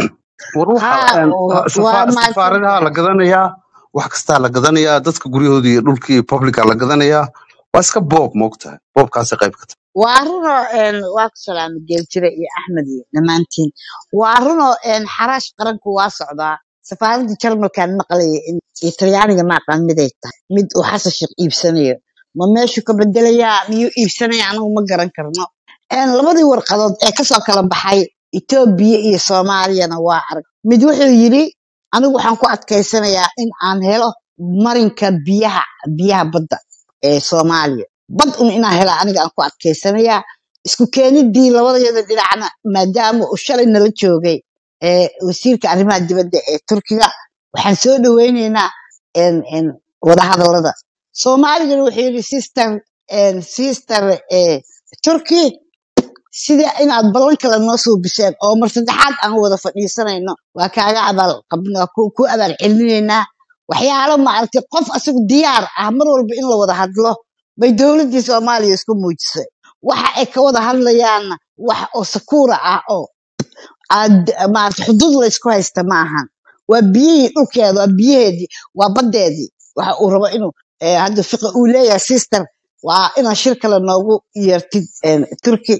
war waxa ها een, waa safa- mahadsan safaaradaha la tahay gadanayaa wax kastaa la gadanayaa dadka guryahoodii iyo dhulkii publica la gadanayaa waa iska boob moogtahay boobkaasi qayb ka tahay waa runoo een, waa ku salaama geeljire iyo axmed iyo dhammaantiin waa runoo een, xaraash qaranku waa socdaa safaaradda jarmalkan maqlaya in iyo talyaaniga ma aqaan miday tahay mid uu xasan sheekh iibsanayo ma meeshuu ka bedelayaa miyuu iibsanaya anagu ma garan karno een, labadii warqadood ee kasoo kala baxay etoobiya iyo soomaaliyana waa arag mid wuxuu yidhi anigu waxaan ku adkaysanayaa in aan helo marinka biyaha biyaha badda ee soomaaliya bad un inaan hela aniga aan ku adkaysanayaa isku keenidii labadayada dhinacna maadaama uu shalay nala joogay ee wasiirka arrimaha dibadda ee turkiga waxaan soo dhaweyneynaa en en wadahadallada soomaaligana wuxuu yidhi sister en sister eh, turkey sida inaad ballan kale noo soo biseen oo mar saddexaad aan wada fadhiisanayno waa kaaga abaal qabn waa ku ku abaal celinaynaa waxyaalo maaragtay qof asagu diyaar ah mar walba in la wada hadlo bay dowladdii soomaaliya isku muujisay waxa ay ka wada hadlayaanna wax oo sakuura ah oo aad maaragtay xuduud la isku haysta ma ahan waa biyihii dhulkeeda waa biyaheedii waa baddeedii waxa uu rabo inuu eh, hadda fiqi uu leeyahay sister waa inaa shir kale noogu yeertid en, turki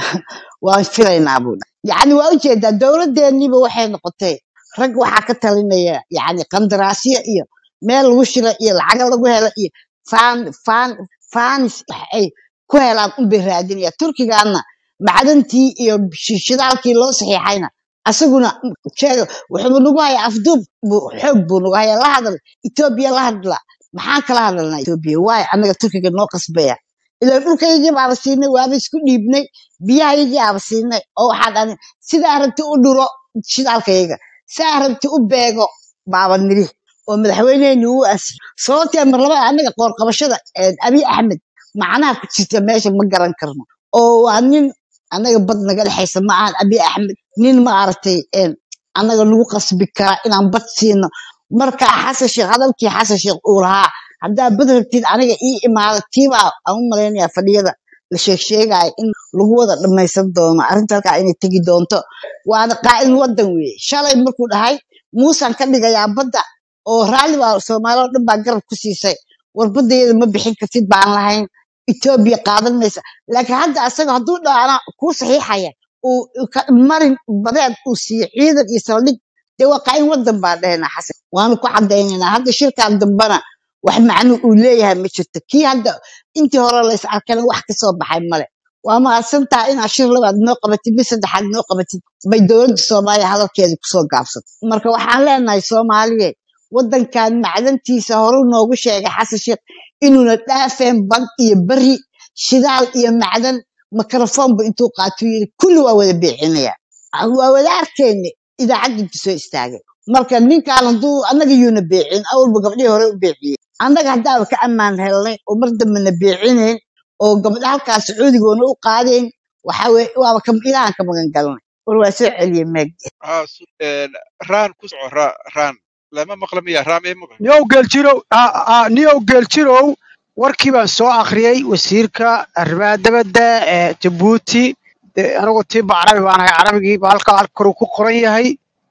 waan filaynaa buu dhahay yacni waa ujeedaa dowladdeeniiba waxay noqotay rag waxaa ka talinaya yacni qandaraasyo iyo meel lagu shiro iyo lacago lagu helo iyo faan faan faanis wax ay ku helaan unbay raadinaya turkigaana macdantii iyo shi- shidaalkii loo saxiixayna asaguna sheega wuxuu nagu hayaa afduub buu xoog buu nagu hayaa la hadal etoobiya la hadla maxaan kala hadalnaa etoobiya waayo annaga turkiga noo qasbaya ilaa dhulkaygii baaba siinay waaba isku dhiibnay biyahaygii aaba siinay oo waxaa dhani sidaa rabti u dhuro shidaalkayga sidaa rabti u beego baaba niri oo madaxweyneheni uu ansixi sababtee mar labada annaga qoorqabashada eh, abiy axmed macnaha ku jirta meesha ma garan karno oo waa nin annaga bad naga dhexaysa ma ahan abiy axmed nin ma aragtay een, annaga nagu qasbi kara inaan bad siino marka xasan sheekh hadalkii xasan sheekh uu lahaa haddaa bad rabtid aniga ii imaada tiibaa aan u malaynayaa fadhiyada la sheeg sheegaya in lagu wada dhammaysan doono arrinta halkaa inay tegi doonto waana qaa'id wadan weeye shalay markuu dhahay muusaan ka dhigayaa badda oo raalli baa soomaali oo dhan baa garab ku siisay war baddeeda ma bixin kartid baan lahayn etoobiya qaadan maysa laakiin hadda asaga hadduu dhaana kuu saxiixaya uu uu ka- marin badeed uu siiyo ciidan iyo saldhig dee waa qaa'in wadan baa dhehnaa xasan waanu ku cadaynaynaa hadda shirkan dambana wax macno uu leeyahay ma jirto kii hadda intii hore la is arkana wax kasoo baxay male waa mahadsantaha inaad shir labaad noo qabatid mid saddexaad noo qabatid bay dowladda soomaaliya hadalkeeda kusoo gaabsatay marka waxaan leenahay soomaaliye wadankan macdantiisa horu noogu sheegay xasan sheekh inuuna dhaafeen bad iyo beri shidaal iyo macdan mikrofoonba intuu qaatuu yidhi kulli waa wada beecinaya waa wada arkayna idaacadda intu soo istaagay marka ninkaan hadduu annaga yuuna beecin awalba gabdhihii hore u beeciyey annaga haddaaba ka ammaan helnay oo mar dambena beecinayn oo gabdha halkaas sacuudigoona u qaadayn waxa weye waaba ka ilaahan ka magan galnay war waa soo celiyey meeg aa su- een, raan ku soco ra- raan lama maqla miya raam ee maqla niyow geeljirow ah, ah, niyow geeljirow warkii baan soo akhriyey wasiirka arrimaha dibadda ee jabuuti dee anigu tiiba carabi baan ahay carabigii ba halkaa halkaruu ku qoran yahay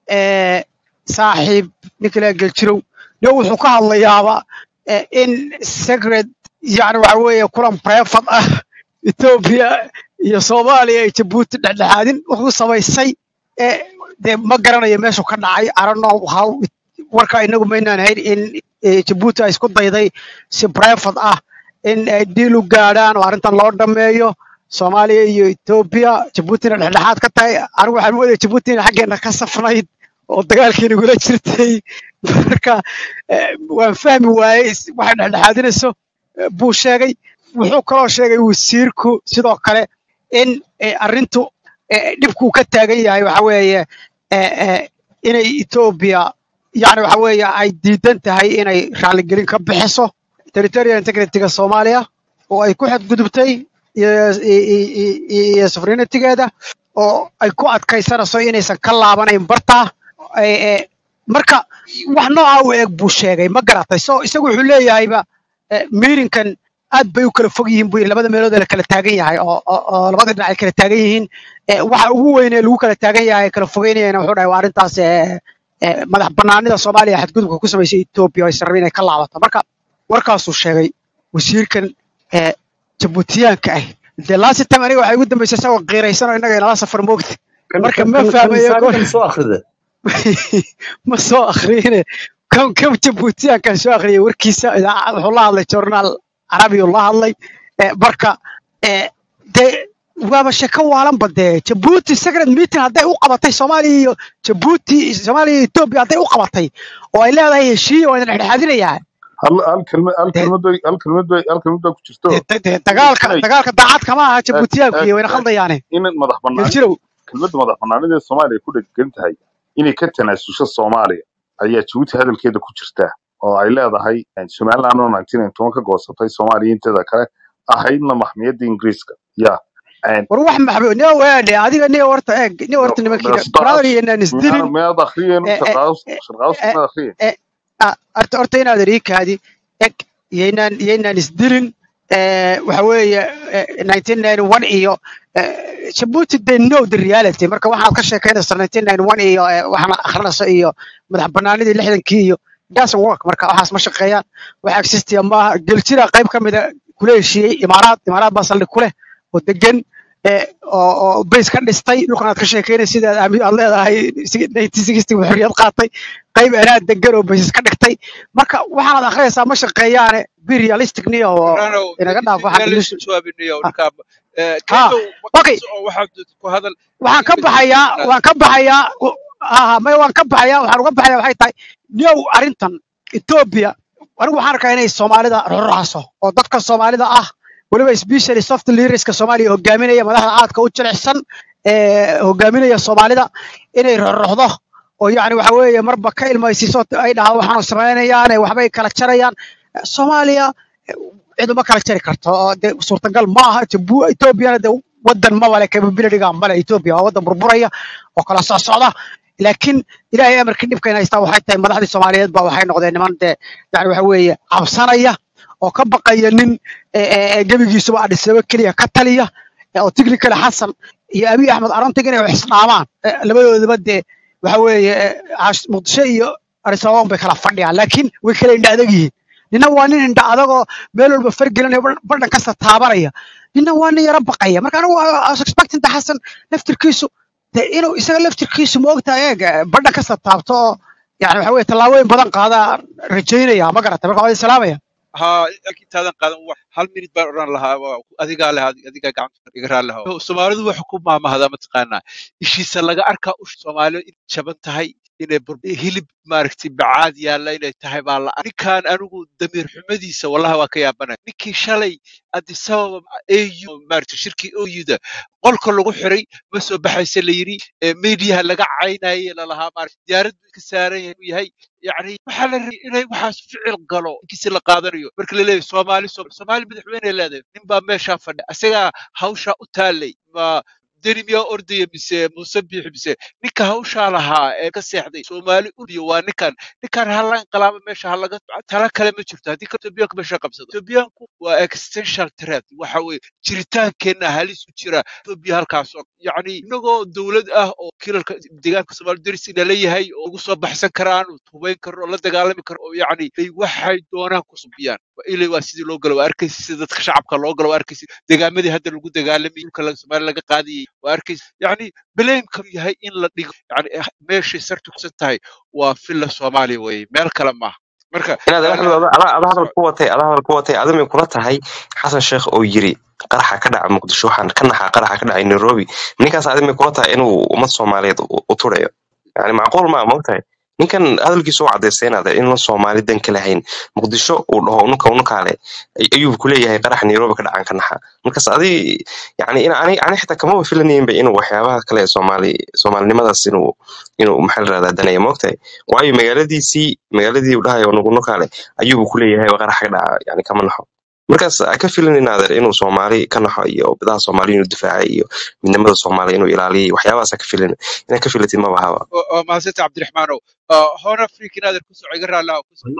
ee saaxiib ninkala geeljirow niyow wuxuu ka hadlayaaba eh, in secret yani waxa weeye kulan breefad ah etoobiya iyo soomaaliya ay jabuuti dhexdhexaadin wuxuu samaysay ee dee ma garanayo meeshuu ka dhacay arano how warka inagu maynaan hayn in eh, jabuuti ay isku dayday si breefad ah in ay diil u gaadhaan oo arrintan loo dhammeeyo soomaaliya iyo etoobiya jabuutina dhexdhexaad ka tahay anigu waxaan moodaya jabuuti inay xaggeena ka safnayd oo dagaalkii nagula jirtay marka eh, waan fahmi waayey is- waxay dhexdhexaadinayso eh, buu sheegay wuxuu kaloo sheegay wasiirku sidoo kale in eh, arrintu eh, dhibku ka taagan yahay waxa weeye eh, eh, inay etoobiya yani waxa weeye ay diidan tahay inay raaligelin ka bixiso territorial integrityga soomaaliya oo ay ku xadgudubtay iyo iyo- iyo- iyo- iyo sovereigntygeeda oo ay ku adkaysanayso inaysan ka laabanayn bartaa Eh, eh, marka wax noocaa u eg buu sheegay ma garatay so isagu wuxuu leeyahayba eh, meetingkan aad bay u kala fog yihiin buu yidhi labada meelood ee la kala taagan yahay oo oo- oo labada dhinac ay kala taagan yihiin Eh, waxa ugu weyn ee lagu kala taagan yahay kala fogeynayana wuxuu dhahay waa arrintaas eh, eh, madax banaanida soomaaliya xadgudubka ku samaysay etoobiya oo aysan rabin inay ka laabato marka warkaasuu sheegay wasiirkan eh, jabuutiyaanka ah dee laasi time aniga waxay ugu dambeysay isagoo qiiraysan oo innaga inala safar moogta kan marka kan ma kan kan fahmayo saani goor kan soo akhrida ma soo akhriyine kan kan jabuutiyaankan soo akhriyay warkiisa idaacad wuxuu la hadlay journaal carabiyuu la hadlay Eh, marka eh, dee waaba sheko waalanba dee jabuuti secret meeting hadday u qabatay soomaaliya iyo jabuuti soomaaliya iyo etoobiya hadday u qabatay oo ay leedahay heshiiya waa idin dhexdhexaadinayaa hal hal kelmad hal dee kelmad bay hal kelmad bay hal kelmad baa ku jirto dee dee- dee inay dagaalka inay dagaalka daacad kama aha eeg jabuutiyaanku eeg iyo wayna eeg khaldayaane in madax banaanida geljirow kelmadda madax banaanida ee soomaaliya ku dhegan tahay inay ka tanaasusho soomaaliya ayaa jabuuti hadalkeeda ku jirta oo ay leedahay somaliland oo 1991 ka goosatay soomaaliya inteeda kale ahaydna maxmiyadda ingiriiska ya war wax maxbuud nin weedhe adiga nin horta eeg nin horta nimankiina brother iyo inaan isdilin miyaad akhriyeen eh, eh, sharqaawus eh, sharqaawus eh, miyaad akhriyeen eh, ah, horta horta inaad riikaadi eg yaynaan yaynaan isdilin eh, waxa weeye eh, 1991 iyo eh, Djibouti they know the reality marka waxaad ka sheekeynaysaa 1991 iyo eh, waxaan akhrinayso iyo madax banaanidii lixdankii iyo doesn't work marka waxaas ma shaqeeyaan wax existiya maaha geljira qayb ka mida kula heshiiyey imaaraad imaaraad baa saldhig ku leh oo degan eh, oo oo base ka dhistay dhulkan aad ka sheekeynay sida aad aami- aad leedahay 1960 buu xorriyad qaatay qayb anaa degan oo bases ka dhigtay marka waxaanaad akhriyaysaa ma shaqeeyaane be realistic niyo oo rano inaga dhaaf si waxaan meel ilis isu jawaabinayo ha ninka ha kaydow okay maqas oo waxaad ku hadal waxaan ka kelmad baxayaa inaad waan ka baxayaa aha may waan ka baxayaa waxaan uga baxayaa waxay tahay niyow arrintan etoobiya anigu waxaan arkaa inay soomaalida roracso oo dadka soomaalida ah weliba especially soft leaderska soomaaliya hogaaminaya madaxda aadka u jilicsan ee hogaaminaya soomaalida inay roroxdo oo yacni waxa weeye marba ka ilmaysiiso ay dhahdo waxaanu samaynayaan ee waxbay kala jarayaan soomaaliya cid uma kala jari karto oo dee suurtagal ma aha Jabu- etoobiyana dee wadan ma wale capabilityga male etoobiya waa wadan burburaya oo kala socsocda laakiin ilaahay amarkii dhibkayna haystaa waxay tahay madaxdii soomaaliyeed baa waxay noqdeen niman dee yani waxa weeye cabsanaya oo ka baqaya nin ee, ee, ee, gebigiisuba adhisaba keliya ka taliya ee, oo tignikale xasan iyo abiy axmed arontig inay wax isdhaamaan ee, labadoodaba dee waxa weeye ee, Cash- muqdisho iyo addis ababa bay kala fadhiyaan laakiin way kala indha adag yihiin nina waa nin indha adagoo meel walba fargelinaya badhan kasta taabanaya nina waa nin yara baqaya marka anigu I was expecting da xasan laftirkiisu de inuu isaga laftirkiisu ma ogtahay eeg badhan kasta taabto oo yani waxa weye tallaabooyin badan qaada rajaynaya ma garata marka waa salaamaya ha intaadan qaadan wax hal minute baan odhan lahaa waa adigaa leh adigaa gacanta iga raali lahaa soomaalidu waxa ku maamahdaa mataqaanaa ishiisa laga arkaa ush soomaalidu in jaban tahay inay bur hilib maaragtay bacaad yaalla inay tahay baa la ninkaan anigu damiir xumadiisa wallahi waa ka yaabanaya ninkii shalay addis ababa au maaragtay shirkii oyuda qolka lagu xiray ma soo baxaysa la yidhi ee mediyaha laga caynayay lalahaa maaragtay diyaarad buu ka saaran yahay inuu yahay yacni waxaa la rabay inay waxaas ficil galo inkiisi la qaadanayo marka la leeyahay soomaali Soom- soomaali madaxweyne leedahay nin baa meeshaa fadhi isagaa hawshaa u taalay ma deni miyaa ordaya mise muuse biixi mise ninka hawshaa lahaa ee ka seexday soomaali uriyo waa ninkan ninkan hala inqilaaba meesha halaga tala kale ma jirto haddii ka etoobiyaanku meesha qabsado etoobiyaanku waa existential threat waxa weye jiritaankeenna halis ku jira etoobiya halkaas oo yacni inagoo dowlad ah oo kilalka deegaanka soomaali deris ina leeyahay oo ugu soo baxsan karaan oo hubayn karo oo la dagaalami karo oo yacni ay waxay doonaan ku subiyaan ilay waa sidii loo galo waa arkaysa sida dadka shacabka loo galo waa arkaysa degaamadii hadda lagu dagaalamay dhulka laga- soomaali laga qaadayay waa arkaysa yacni baleemka yahay in la dhigo yacni eh, meeshay sartu kusan tahay waa filla soomaaliya weye meel kale maaha marka inaad aniga axmed ada ada hadal ku watay ada hadal ku watay adimay kula tahay xasan sheekh oo yiri qaraxa ka dhaca muqdisho waxaan ka naxaa qaraxa ka dhacay nairobi ninkaas adimay kula tahay inuu ummad soomaaliyeed u u turayo yani macquul maa mogtahay ninkan hadalkiisa u cadaysteynada in la soomaali dan ka lahayn muqdisho uu dhaho ununka unukaale ayuu ku leeyahay qarax nairobi ka dhacan ka naxa markaas adi yani in ani ani xitaa kamaba filanayinba inuu waxyaabaha kale ee soomaali soomaalinimadaas inuu inuu maxaa la rahdaa danaya moogtahay waayo magaaladiisii magaaladii uu dhahayo unuka unukaale ayuuba ku leeyahay qarax ka dhaca yani kama naxo markaas ha ka filanin adeer inuu soomaali ka naxo iyo bidaha soomaali inuu difaacay iyo midnimada soomaaliya inuu ilaaliyo iyo waxyaabahaas ha ka filin inaad ka filatid maba haba waa mahadsanta cabdiraxmaanow hore afrika inaadan ku soco iga raallaa ku soco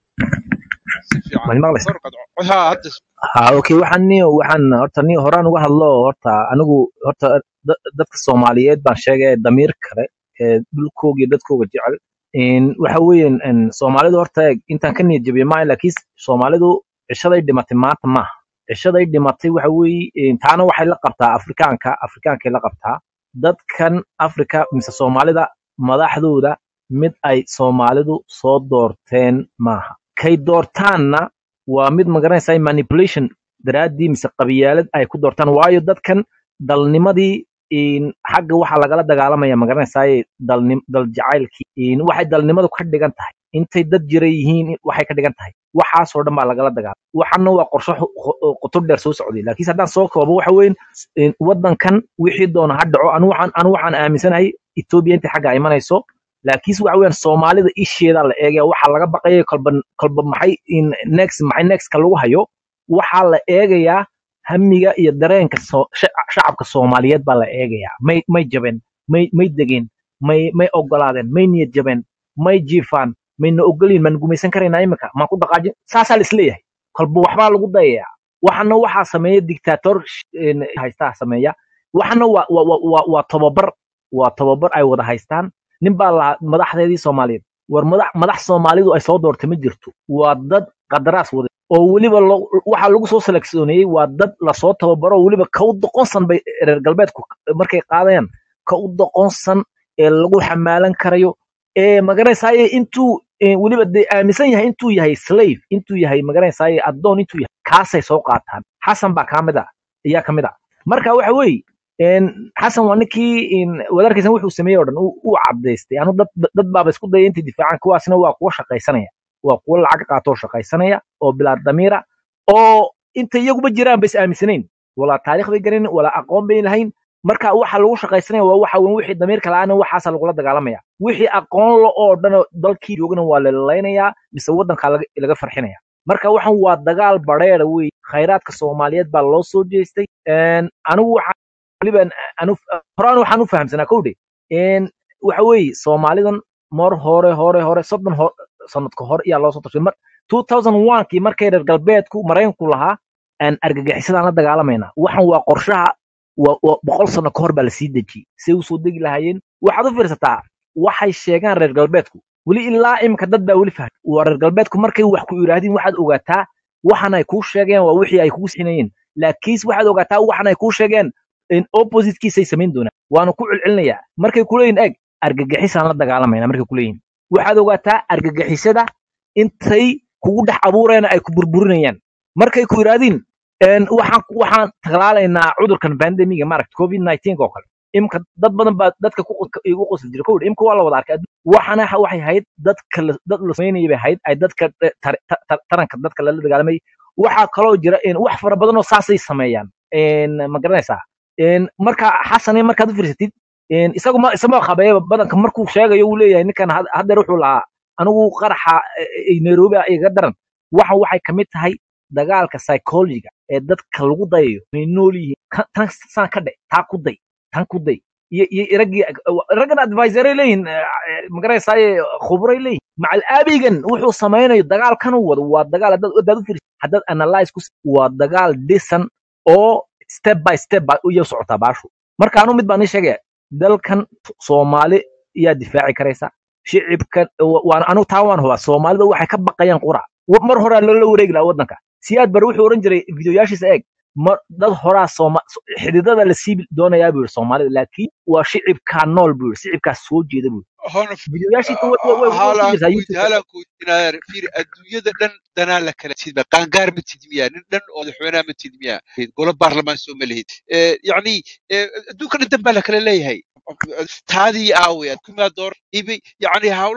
si fiican ma maqlaysa kor qadco ha hadda ha okay waxaan niyo waxaan horta niyo horaan uga hadlo horta anigu horta da- dadka soomaaliyeed baan sheegay damiir kale ee dhulkooga iyo dadkooga jecel In waxa weeyaan in soomaalidu horta eeg, intaan ka niyad jabiyo maaha laakiin soomaalidu cishaday dhimatay maanta maaha cishaday dhimatay waxa weeye in taana waxay la qabtaa afrikaanka afrikaankay la qabtaa dadkan afrika mise soomaalida madaxdooda mid ay soomaalidu soo doorteen maaha kay doortaanna waa mid magaranaysa manipulation daraaddii mise qabiyaalad ay ku doortaan waayo dadkan dalnimadii in xagga waxaa lagala dagaalamaya magaranaysaay dalnim dal jacaylkii in waxay dalnimadu ka dhigan tahay intay dad jira yihiin waxay ka dhigan tahay waxaasoo dhan baa lagala dagaalama waxana waa qorshe xu- xu- qoto dheer soo socday laakiin haddaan soo koobo waxa weyn in wadankan wixii doona ha dhaco anu waxaan anu waxaan aaminsanahay etoobiya intay xagga imanayso laakiinse waxa weeyaan soomaalida isheeda la eegaya waxaa laga baqaya kolba kolba maxay in next maxay nextka lagu hayo waxaa la eegayaa hamiga iyo dareenka soo- shac- shacabka soomaaliyeed baa la eegayaa may may jabeen may may degeen may may ogolaadeen may niyad jabeen may jiifaan mayna ogoliin maan gumaysan karaynaa imika maan ku dhaqaajin saasaa la isleeyahay kolba waxbaa lagu dayayaa waxana waxaa sameeya dictator haystaa sameeya waxana waa waa waa waa waa tababar waa tababar ay wada haystaan nin baa lahaa madaxdeedii soomaaliyeed war madax madax soomaalidu ay soo doortay ma jirto waa dad qadaraas wada oo weliba lo- waxaa lagu soo seleksioneeyey waa dad lasoo tababaro oo weliba ka u doqonsan bay reer galbeedku markay qaadayaan ka u doqonsan ee lagu xamaalan karayo ee magaranaysaye intuu ee, weliba dee aaminsan yahay intuu yahay slave intuu yahay magaranaysaye addoon intuu yahay kaasay soo qaataan xasan baa kamid a ayaa kamid a marka waxa weeye een, xasan waa ninkii in wadarkiisan wuxuu sameeyey oo dhan uu uu cadaystay anu dad dad baaba isku daya intay difaacaan kuwaasna waa kuwa shaqaysanaya waa kuwa lacag qaatoo shaqaysanaya oo bilaa damiira oo inta iyaguba jiraan ba is aaminsanayn walaa taariikh bay garanin walaa aqoon bay lahayn marka waxa lagu shaqaysanaya waa waxa weyn wixii damiirka la'aana waxaasa lagula dagaalamaya wixii aqoon lo oo dhan oo dalkii joogana waa lalaynaya mise wadanka laga laga farxinaya marka waxan waa dagaal bareera wey khayraadka soomaaliyeed baa loo soo jeestay Een, anigu waxaan weliba anu horaan waxaan u fahamsanaa kowdhe Een, waxa weeye soomaalidan mar hore hore hore soddon ho- sanadka hore ayaa loo soo tashay mar 2001kii markay reer galbeedku maraykanku lahaa aan argagixisadaan la dagaalamayna waxan waa qorshaha waa waa boqol sano ka hor baa lasii dejiyey say usoo degi lahaayeen waxaad u fiirsataa waxay sheegaan reer galbeedku weli ilaa imika dad baa weli fahmay waa reer galbeedku markay wax ku yidhaahdeen waxaad ogaataa waxan ay kuu sheegeen waa wixii ay kugu sinayeen laakiinse waxaad ogaataa waxan ay kuu sheegeen in oppositekiisay samayn doonaan waana ku celcelinayaa markay kuleeyihin eg argagixisaan la dagaalamayna markay kuleeyihin waxaad ogaataa argagixisada intay kugu dhex abuurayaan ay ku burburinayaan markay ku yidhaahdeen een, waxaan waxaan talaalaynaa cudurkan pandemiga maaragta covid 19 oo kale imka dad badan baa dadka ku qos- igu qosli jira kowdha imka waa la wada arkay adduun- waxana ha- waxay ahayd dadka la- dad la samaynayay bay ahayd ay dadka eh, tar- tar- tar- taranka dadka lala dagaalamay waxaa kaloo jira in wax fara badan oo saasay sameeyaan Een, ma garanaysaa Een, marka xasane markaad u fiirsatid een, isagu ma isama qabeeyaba badanka markuu sheegayo uu leeyahay ninkan had- haddeer wuxuu lahaa anigu qaraxa eh, eh, nairobi ah iga daran waxan waxay kamid tahay dagaalka psychologiga ee dadka lagu dayayo may nool yihiin Ka- tan saan ka dhe taa ku day tan ku day iyo iyo raggii raggan advisoray leeyihin magaraysaye khubray leeyihin macal aabigan wuxuu samaynayo dagaalkan uu wado waa dagaal haddaad haddaad u fiirsid haddaad analyze ku s- waa dagaal dhisan oo step by step ba iyo socotaa baashu marka anu mid baan ii sheegaya dalkan soomaali yaa difaaci karaysa shicibkan wa- waan anu taa waan hubaa soomaalida waxay ka baqayaan qura Wa- mar horaa loola wareegi lahaa wadanka siyaad bare wuxuu oran jiray videoyaashiisa eeg mar dad horaa sooma so- xididada la siibi doonayaa buu yidhi soomaalida laakiin waa shicibkaa nool buu yidhi shicibkaa soo jeeda buu yidhi hona videoyaashiisa way way way way ku halaan jirtaa ku youtube halaan ku inaadeer fiir adduunyada dhan danaa la kala tidma qaangaar ma tidmiyaa nin dhan oo madaxweynaha ma tidmiyaa golo baarlamaan soo ma lihid Eh, yacni eh, adduunka dhan dan baa la kala leeyahay taadii aaway kumaa door ibi yacni hawlahan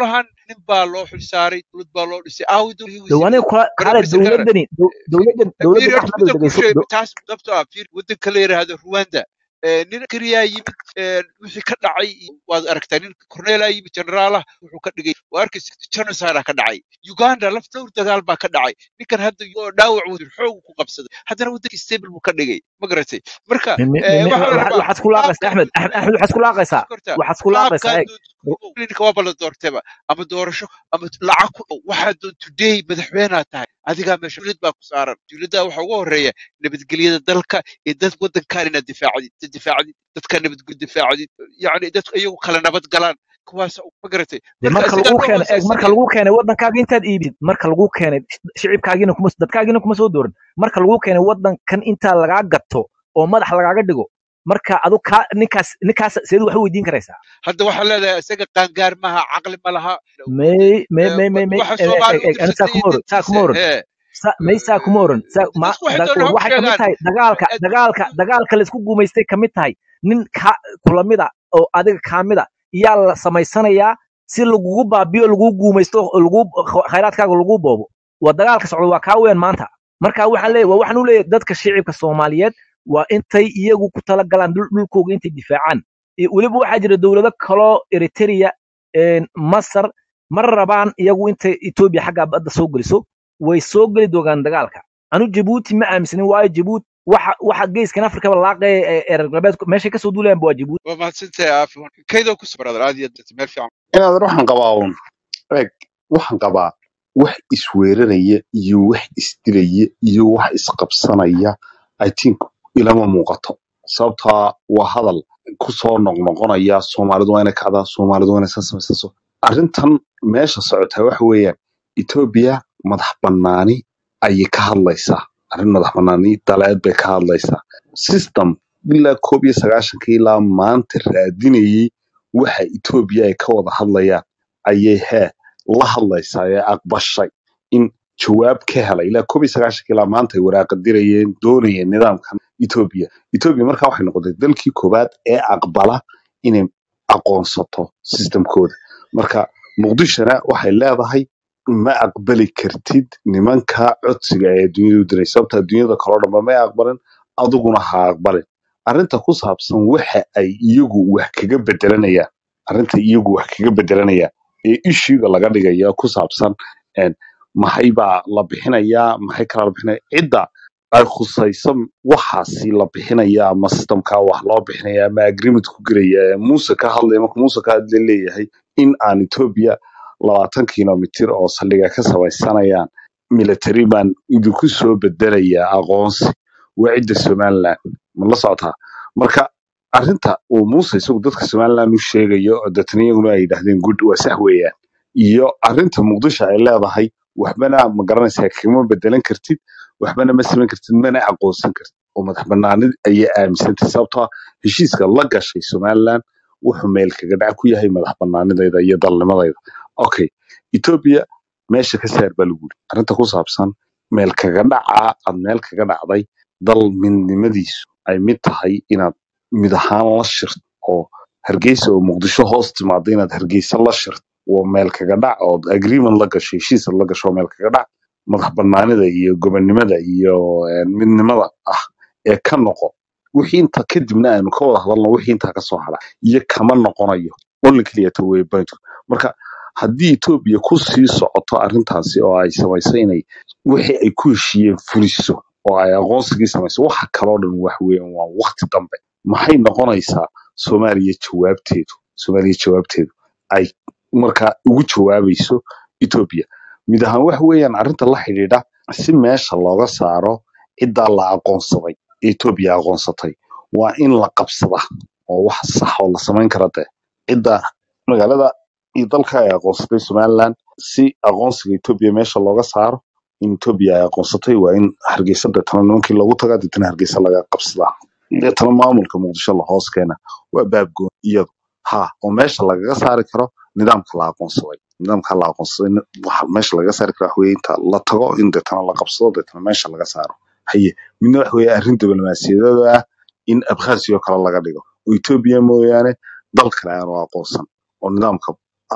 nin baa loo xilsaaray dowlad baa loo dhisay aawi dowladii dhow aniga wasiiradii kula kaale prime minister dowladani dow- dowladan dowladan fiiri horta axmed oo midaan kuu dhegeyso sheegay dow- taas sababtoo ah fiiri waddanka la yidhaahdo rwanda ee, nin keliyaa yimid ee, wixii ka dhacay iyo waad aragtaa nin corneelaa yimid generaalah wuxuu ka dhigay waa arkaysa genocide ka dhacay uganda laf dhowr dagaal baa ka dhacay ninkan hadda oo dhaawac uu xoogu ku qabsaday haddana waddankii stable buu ka dhigay ma garatay marka mi- mi- ee, mi- waxaa la waxa- rabaa waxaad ku laaqaysaa qaabkan axmed Axmed axmed waxaad ku laaqaysaa kortaa waxaad ku laaqaysaa qaabkan eeg doonta ninka waaba la doortayba ama doorasho ama lacag ku waxaa doon today madaxweynaha tahay adigaa meesha dowlad baa ku saaran dowladda waxaa ugu horeeya nabadgelyada dalka iyo dad waddankan inaad difaacdid dad difaacdid dadka nabadgelyo difaacdid yacni dadku iyagu kala nabad galaan kuwaas ma garatay dee marka marka isagaa lagu noo keenay eeg marka waasaasanaya lagu keenay waddankaaga intaad iibid marka lagu keenay shicibkaagiina kuma dadkaagiina kuma soo dooran marka lagu keenay waddankan intaa lagaa gato oo madax lagaaga dhigo marka adu kaa ninkaas ninkaas seed wax u weydiin karaysaa hadda waxaa leedahay isaga qaangaar maaha caqli ma laha may may ee, may may may waxa eeg soomaali eeg u eeg ani saa dirsatay kuma iyo oran saa kuma dantiisa oran hee sa- may saa kuma oran saa ma dadku waxay da- doonaan ha waxay kamid sheegaan tahay dagaalka dagaalka dagaalka laisku guumaystay kamid tahay nin ka kulamida oo adiga kaamida yaa la samaysanayaa si lagugu baabiyo lagugu guumaysto oo lagu khayraadkaaga lagu boobo waa dagaalka socda waa kaa weyn maanta marka waxaan leeyahay waa waxaan u leeyahay dadka shicibka soomaaliyeed waa intay iyagu ku talagalaan dhul- dhulkooga intay difaacaan iyo weliba waxaa jira dowlado kaloo eritrea een, masar ma rabaan iyagu intay etoobiya xaggaa badda soo geliso way soo geli doonaan dagaalka anu jabuuti ma aaminsanin waayo jabuuti waxa waxa geeskan afrikaba laaqaya ee ee reer galbeedku meeshay kasoo duulayanba waa jabuuti waa mahadsantahay aafi kaydoo ku soo aad iyo aad meel fiican inaad waxaan qabaa uun eeg waxaan qabaa wax isweeraraya iyo wax isdilaya iyo wax isqabsanaya i think ilama muuqato sababtaa waa hadal kusoo noqnoqonaya soomaalidu waa inay kacdaa soomaalidu waa inay saa samaysaso arrintan meesha socotaa waxa weeyaan etoobiya madax bannaani ayay ka hadlaysaa arrin madax bannaani daleed bay ka hadlaysaa system ilaa koob iyo sagaashanka ilaa maanta raadinayay waxa etoobiya ay ka wada hadlayaan ayay hee la hadlaysaa ee aqbashay in jawaab ka helay ilaa koob iyo sagaashanka ilaa maanta ay waraaqa dirayeen doonayeen nidaamkan etoobiya etoobiya markaa waxay noqotay dalkii koowaad ee aqbala inay aqoonsato sistemkooda marka muqdishona waxay leedahay ma aqbali kartid nimanka codsiga ee dunyada u diray sababta dunyada kaloo dhanba may aqbalin adiguna ha aqbalin arrinta ku saabsan waxa ay iyagu wax kaga bedelanayaan arrinta iyagu wax kaga bedelanayaan ee ishiga laga dhigaya ku saabsan een, maxay baa la bixinayaa maxay kala la bixinaya cidda ay khusayso waxaasi la bixinaya ama systemka wax loo bixinaya ama agreement ku gelaya ee muuse ka hadlaya marka muuse ka hadla leeyahay in aan etoobiya labaatan kilomitir oo saldhiga ka samaysanayaan military baan idinku soo bedelaya aqoonsi waa cidda somaliland ma la socotaa marka arrinta uu muuse isagu dadka somaliland u sheegayo oo dadna iyaguna ay yidhaahdeen good waa sax weeyaan iyo arrinta muqdisho ay leedahay waxbana ma garanaysaa kama bedelan kartid waxbana ma samayn kartid mana aqoonsan kartid oo madax banaanid ayay aaminsantay sababtoo ah heshiiska la gashay somaliland wuxuu meel kaga dhac ku yahay madax banaanidayda iyo dalnimadayda okay etoobiya meesha ka saar baa lagu yiri arrinta ku saabsan meel kaga dhacaa aad meel kaga dhacday dal midnimadiisu ay mid tahay inaad mid ahaan la shirto oo hargeysa oo muqdisho hoos timaado inaad hargeysa la shirto waa meel kaga dhac oo agreement la gasho heshiis aad la gasho waa meel kaga dhac madax banaanida iyo gobonnimada iyo eh, midnimada ah ee ka noqo wixii inta kadibna aynu ka wada hadalno wixii intaa kasoo hara iyo kama noqonayo only keliyata wey bantu marka haddii etoobiya ku sii socoto arrintaasi oo ay samayso inay wixii ay ku heshiiyeen fuliso oo ay aqoonsigii samayso waxa kaloo dhan wax weeyaan waa waqti dambe maxay noqonaysaa soomaaliya jawaabteedu soomaaliya jawaabteedu ay markaa ugu jawaabayso etoobiya mid ahaan wax weeyaan arrinta la xidhiidha si meesha looga saaro ciddaa la aqoonsaday ee etoobiya aqoonsatay waa in la qabsada oo wax sax oo la samayn kara dee cidda magaalada iyo dalka ay aqoonsatay somaliland si aqoonsiga etoobiya meesha looga saaro in etoobiya ay aqoonsatay waa in hargeysa deetana nimankii loogu tagaa deetana hargeysa laga qabsadaa deetana maamulka muqdisho la hoos keena waa baabgoon iyadu ha oo meesha lagaga saari karo nidaamka la aqoonsaday nidaamka la aqoonsaday ni- waxa meesha lagaga saari karo wax weeye inta la tago in deetana la qabsado deetana meesha laga saaro haye midna wax weeye arrin diblomaasiyadada ah in abkhasiya oo kale laga dhigo oo etoobiya mooyaane dal kale aanu aqoonsan oo nidaamka ah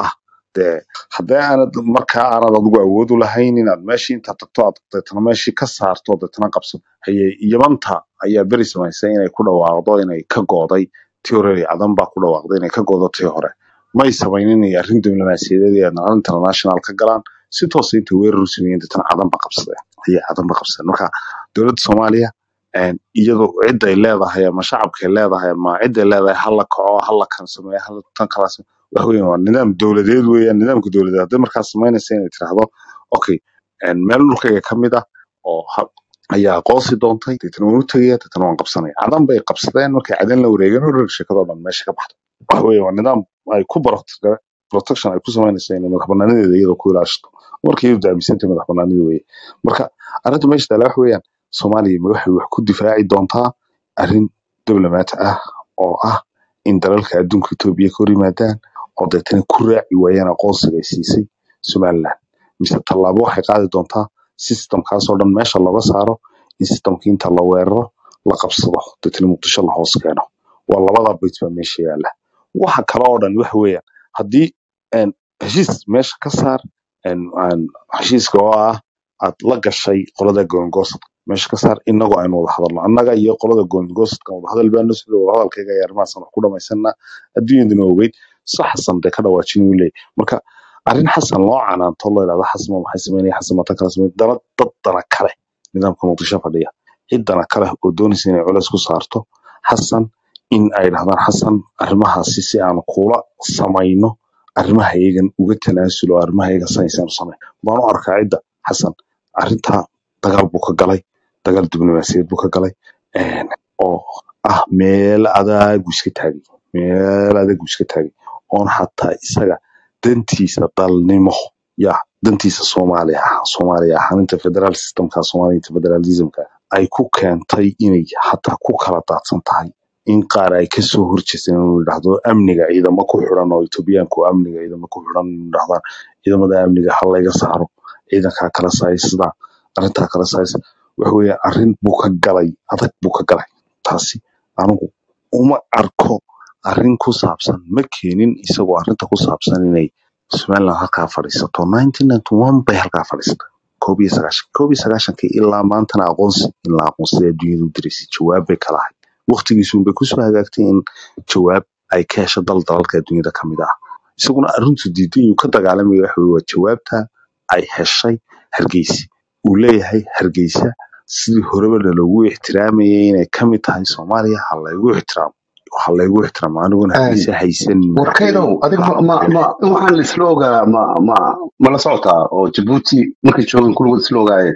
dee haddii aanad markaa aanad adigu awood u lahayn inaad meeshii intaad tagto aad deetana meeshii ka saarto deetana qabso haye yamanta ayaa beri samaysay inay ku dhawaaqdo inay ka gooday tii hore cadan baa ku dhawaaqday inay ka goodo tii hore may samaynin inay arrin diblomaasiyadeed iyo nal international ka galaan si toosa intay weerar u sameeyeen deetana cadan ba qabsadeen ayay cadan ba qabsadeen marka dowladda soomaaliya een, iyadu ciday leedahay ama shacabkay leedahay ama ciday leedahay hala kaco hala kan sameeyo hala tan kala sameeyo wax weyn waa nidaam dowladeed weeyaan nidaamka dowladeed hadday markaas samaynaysa inay tiraahdo okay een, meel dhulkayga ka mid ah oo ha- ayaa aqoonsi doontay deetana waan u tegaya deetana waan qabsanaya cadan bay qabsadeen markay cadan la wareegeen oo dhan sheekadoo dhan meesha ka baxdo wax weeye waa nidaam ay ku barto protection ay ku samaynaysa inay madax banaanadeeda iyadoo ku ilaashato marka iyadu daamisantay madax banaanida weeye marka arrinta meesha taala wax weeyaan soomaaliya ma waxay wax ku difaaci doontaa arrin diblomaat ah oo ah in dalalka adduunka etoobiya ka hor yimaadaan oo deetana ku raaci waayaan aqoonsiga ay siisay somaliland mise tallaabo waxay qaadi doontaa systemkaasoo dhan meesha looga saaro in systemkii inta la weeraro la qabsado deetana muqdisho la hoos keeno waa labada bit baa meesha yaala waxa kale oo dhan waxa weeyaan haddii een, heshiis meesha ka saar een, een, heshiiska oo ah aad la gashay qolada goongoosadka meesha ka saar inagoo aynu wada hadalno annaga iyo qolada goongoosadka wada hadal baanu sida wada hadalkayga iyo arrimahaasaan wax ku dhamaysana adduunyaduna ogeyd si xasan dee ka dhawaajin uu leeyahy marka arrin xasan loo canaanto loo idhahdo xasan ma maxay sameynaya xasan ma tan kala sameyn dana dad dana kale nidaamka muqdisho fadhiya cid dana kale oo doonaysa inay culeys ku saarto xasan in ay dhahdaan xasan arrimahaasi si aan kula samayno arrimaha iyagan uga tanaasulo arrimaha iyagan sanaysan samay baan u arkaa cidda xasan arrintaa dagaal buu ka galay dagaal diblomaasiyadeed buu ka galay een, oo ah meel adag buu iska taagay meel adag buu iska taagay oon xataa isaga dantiisa dalnimo ya dantiisa soomaaliya ah soomaaliya ahaninta federal systemka soomaaliya federalismka ay ku keentay inay xataa ku kala daadsan tahay in qaar ay kasoo horjeesteen inuu yidhaahdo amniga ciidamo ku xiran oo etoobiyaanku amniga ciidamo ku xiran inuu dhahdaan ciidamada amniga ha layga saaro ciidankaa kala saayisda arrintaa kala saayis waxa weeye arrin buu ka galay adag buu ka galay taasi anigu uma arko arrin ku saabsan ma keenin isagoo arrinta ku saabsan inay somaliland halkaa fadhiisato 1991 bay halkaa fadhiisatay koob iyo sagaashan koob iyo sagaashankii ilaa maantana aqoonsi in la aqoonsaday adduunyadu u diraysay jawaab bay kala ahayd waqtigiisuun bay kusoo hagaagtay in jawaab ay ka hesho dal dalalka adduunyada ka mid ah isaguna arrintu diiday inuu ka dagaalamaya waxa weye waa jawaabta ay heshay hargeysa uu leeyahay hargeysa sidii horebana loogu ixtiraamayay inay ka mid tahay soomaaliya ha laygu ixtiraamo ha laygu ixtiraamo aniguna hargeysa haysan warkaydow madaxweyne adiga ma ma madaxweyne ma waxaan la isla ogaa ma ma ma la socotaa oo jabuuti markay joogeen kulligood isla ogaayeen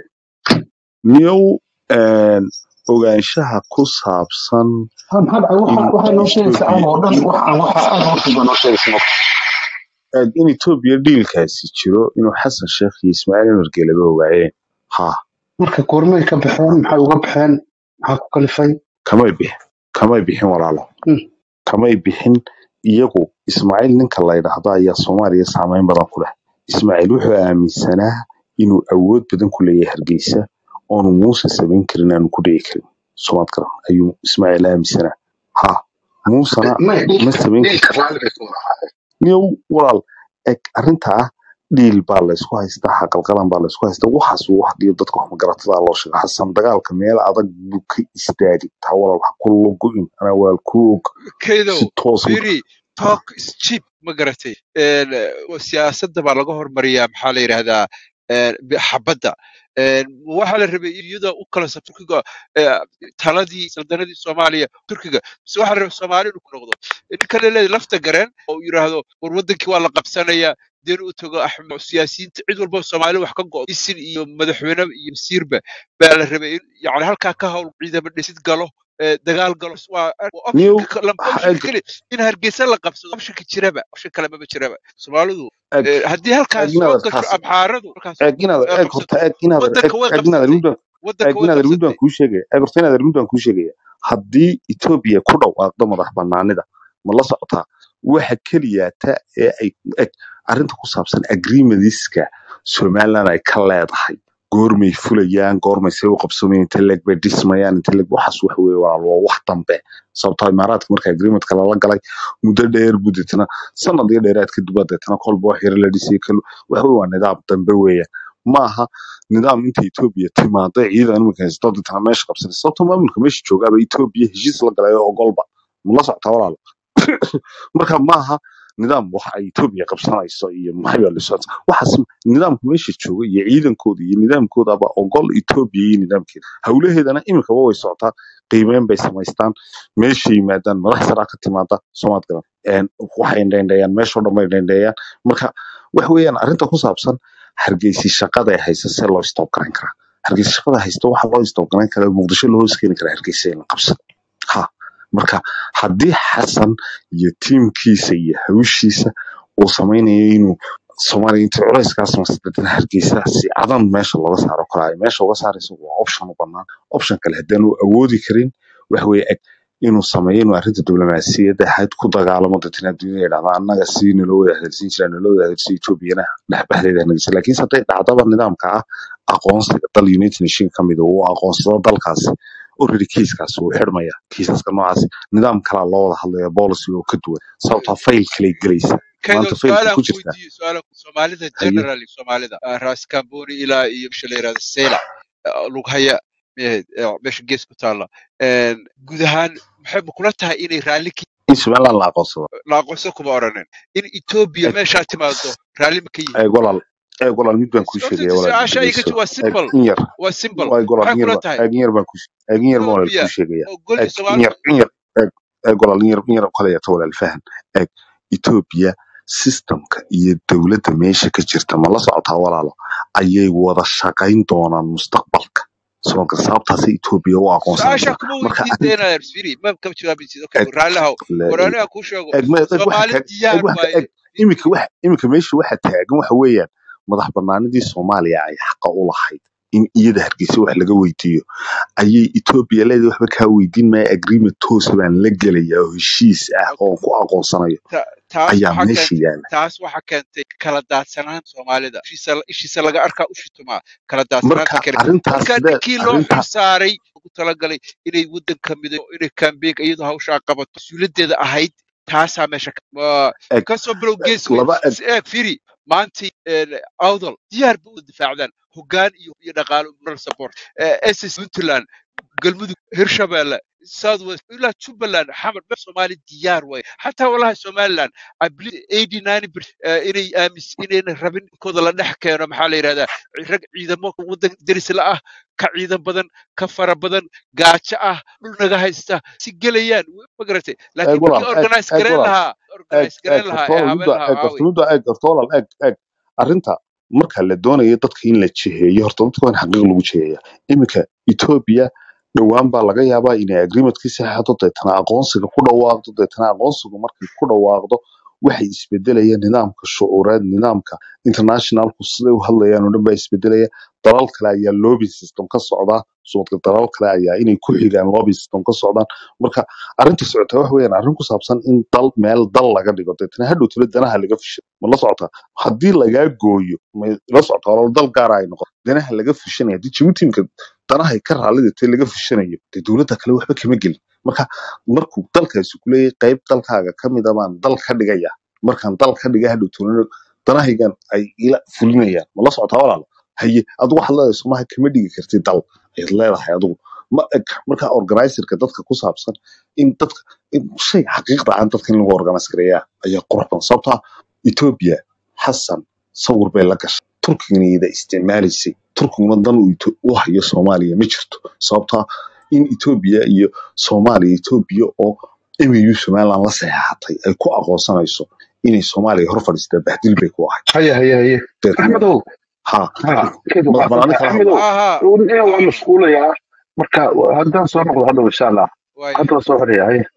miyow een, ogaanshaha ku saabsan Ha, maxaa dhacay waxa in waxaa noo sheegaysa aan etoobiya oo dhan in waxaan waxa aad hortiba noo sheegaysa eg in etoobiya dhiilkaasi jiro inuu xasan sheekh iyo ismaaciil umar geelaba ogaayeen ha marka goormay ka baxeen maxay uga baxeen maxaa ku kalifay kamay bixin kamay bixin walaalo Hmm. kamay bixin iyagu ismaaciil ninka la yidhaahdo ayaa soomaaliya saameyn badan ku leh ismaaciil wuxuu aaminsanaa inuu awood badan ku leeyahay hargeysa oonu muuse samayn karin aanu ku dhici karin somaad garan ayuu ismaaciil aaminsanaa ha muusena may ma dhiilka samayn dhiilka karto raalli bay ku ahaayeen niyow walaal eg arrinta ah dhiil baa laysku haystaa xaqalqalan baa laysku haystaa waxaas uu wax dhiyo dadka wax magaratada loo sheega xasan dagaalka meel adag buu ka istaagi taa walaal ha ku lugu-in anaa waa ku og kaydow si toosa firi talk is cheap ma garatay Een, eh, siyaasadda baa laga hormariyaa maxaa la yidhahdaa een, bi- xabadda Een, waxaa la rabay iyada u kala sab turkiga eh, taladii saldanadii soomaaliya turkiga mise waxaa la rabay soomaali inuu ku noqdo ninka laleeyahay lafta gareen oo uu yidhaahdo war wadankii waa la qabsanayaa deen u tago axmed siyaasiyiinta cid walba soomaali wax ka go'o isin iyo madaxweyne iyo wasiirba baa la rabay in yani halkaa ka hawl ciidamo dhisid galo eh, dagaal galo waa waa niyow optionka ka- lam- ha- optionka eg keli in hargeysa la qabsado optionka jiraba option kale maba jiraba soomaalidu eg eh, haddii halkaas eg soo inaad gasho taas abxaaradu halkaas eg inaad ay eg horta qabsato eg inaad eg wadanka way eg inaad qabsatay muddo eg wadanka way inaad muddo qabsatay aan kuu sheegaya eg horta inaad muddo aan kuu sheegaya haddii etoobiya ku dhawaaqdo madax banaanida ma la socotaa waxa keliyaata ee ay eg arrinta ku saabsan agreementiska somaliland ay ka leedahay goormay fulayaan goormay see u qabsamayaan inta leeg bay dhismayaan inta leeg waxaas wax weeye waa waa wax dambe sababtoo imaaraadka marka agreementka lala galay muddo dheer buu deetana sanad iyo dheeraad kadib baa deetana kolba wax yara la dhisay kal waxa weye waa nidaam dambe weeyaan ma aha nidaam inta etoobiya timaado ciidan iminka haysto deetana meesha qabsanay sababtoo maamulka meesha joogaaba etoobiya heshiis la galay oo ogolba ma la soctaa walaalo marka maaha nidaam wax ay etoobiya qabsanayso iyo maxay baa lasoo waxaas nidaamka meesha jooga iyo ciidankooda iyo nidaamkoodaba ogol etoobiya iyo nidaamkeeda howlaheedana iminkaba way socotaa qiimeyn bay samaystaan meesha yimaadaan madax saraa ka timaada soomaad garan Een, waxay dheendheeyaan meeshoo dhan bay dheendheeyaan marka wax weeyaan arrinta ku saabsan hargeysi shaqada ay haysa see loo stop garan karaa hargeysi shaqada haysta waxaa loo stop garan karaa muqdisho loo hoos keeni karaa hargeysa in la qabsado ha marka haddii xasan iyo tiimkiisa iyo hawshiisa uu samaynayo inuu soomaaliya inta culayskaas masdadana hargeysa si cadan meesha looga saaro kara ay meesha uga saarayso waa option u banaan option kale haddaan uu awoodi karin wax weeye eg inuu sameeyo inuu arrinta diblomaasiyadda ahayd ku dagaalamo dadna adduunyada yidhahda annaga si naloo wada hadalsiin jira naloo wada hadalsiin etoobiyana dhexbaxdeeda hanagisa laakiinse hadday dhacdaba nidaamka ah aqoonsiga dal united nation ka mid uu aqoonsado dalkaasi already kiiskaasi wuu xidhmaya kiisaska noocaasi nidaam kalaa loo wada hadlaya policy oo ka duwan sababtaa fayl kalay gelaysa kaydo maanta faylka su-aalaan ku ku jirta weydiiyo su-aalaan soomaalida haye generally soomaalida ah, raas kamboni ilaa iyo bisha la yirahdo sela lughaya eh, eh, meesha gees ku taalla Een, guud ahaan maxay ma kula tahay inay raalli ka in somaliland la aqoonsado la aqoonsan kuma oranin in etoobiya eg meeshaa timaado raalli ma ka yihiin eg walaal eg walaal mid baan kuu horta sheegaya walaal su-aasha ay ka dhegeyso waa eg simple in yar waa simple eg walaal maxay in yar kula ba tahay eg in yar baan ku eg in yar baan walaal etoobiya kuu sheegaya oo gol eg in soomaali yar in yar eg eg walaal in yar in yar kale yata walaal fahan eg etoobiya systemka iyo dowladda meesha ka jirta ma la socotaa walaalo ayay wada shaqayn doonaan mustaqbalka soonka sababtaasay etoobiya u aqoonsanaysaa su-aasha kuma marka weydiin arrinta deenayer firi ma ka jawaabaysid okay eg raallihaw la war aniga kuu sheego eg ma eg waxa soomaali taag eg diyaar waxa waaye eg iminka waxa iminka meesha waxa taagan waxa weeyaan madax banaanidii soomaaliya ay xaqa u lahayd in iyada hargeysa wax laga weydiiyo ayay etoobiya leedahay waxba kaa weydiin maya agreement toosa baan la gelaya oo heshiis ah oo ku aqoonsanayo Ta- taas ayaa waxaa meesha keentay yaala taas waxaa keentay kala daadsanaan soomaalida ishiisa ishiisa laga arkaa u shitumaa kala daadsanaanta marka kale arrintaas marka sidee ninkii loo arrinta xilsaaray ugu talagalay inay waddanka mido inay kambeynka iyadoo hawshaa qabato mas-uuliyaddeeda ahayd taasaa meesha ka waa eg kasoo bilow eg gees weyn laba eg si eeg firi maantii awdal diyaar ba u difaacdaan hoggaan iyo iyo dhaqaalo moral support ss puntland galmudug hirshabeelle south west ilaa jubbaland xamar meel soomaali diyaar way xataa walahi somaliland i believe eighty nine inay aamis inayna rabin kooda la dhex keeno maxaa la yidhahdaa rag ciidamo waddan deris la ah ka ciidan badan ka fara badan gaajo ah dhul naga haysta si gelayaan ma garatay eg laakiin walaal markii eg organize eg gareyn walaal lahaa eg organize eg gareyn lahaa horta ee walaal haben midda lahaa eg waawey horta midda eg horta walaal eg eg arrinta marka la doonayo dadka in la jiheeyo horta dadka waa in xaqiiq lagu jiheeya iminka etoobiya dhowaan baa laga yaabaa inay agreementkii saxeexdo deetana aqoonsiga ku dhawaaqdo deetana aqoonsigu markay ku dhawaaqdo waxay isbedelayaan nidaamka shucuureed nidaamka internationalku siday u hadlayaan oo dhan baa isbedelaya dalal kale ayaa lobby system ka socdaa suuqa dalal kale ayaa inay ku xigaan lobby system ka socdaan marka arrinta socota wax weeyaan arrin ku saabsan in dal meel dal laga dhigo deetana hadhow tiro danaha laga fishay ma la socotaa haddii lagaa gooyo ma la socotaa oo dal gaara ay noqoto danaha laga fishanaya haddii jibuutimka danahay ka raallidata laga fishanayo dee dowladda kale waxba kama gelin marka markuu dalkaasi ku leeyahay qayb dalkaaga ka mid a baan dal ka dhigaya markaan dal ka dhiga hadhow tiro danahaygan ay ila fulinayaan ma la socotaa walaalo haye adigu waxaad leedahay somaha kama dhigi kartid dal ayaad leedahay adigu ma eg marka organizerka dadka ku saabsan in dadka in shay xaqiiqda aan dadka in lagu organize gareeyaa ayaa qurux badan sababtaa etoobiya xasan sawir bay la gashay turkigana iyada isticmaalaysay turkiguna dan uu Ito- u hayo soomaaliya ma jirto sababtaa in etoobiya iyo soomaaliya etoobiya oo mu somaliland la saxeexatay ay ku aqoonsanayso inay soomaaliya hor fadhiistaa bahdil bay ku ahay haye haye haye deetana axmedow ha ha keed madax waxaa banaani tahay kala hadla axmedow aha ina waa aha mashquulayaa marka haddaan soo noqdo hadhow insha allah waaye hadda waa soo xoraya haye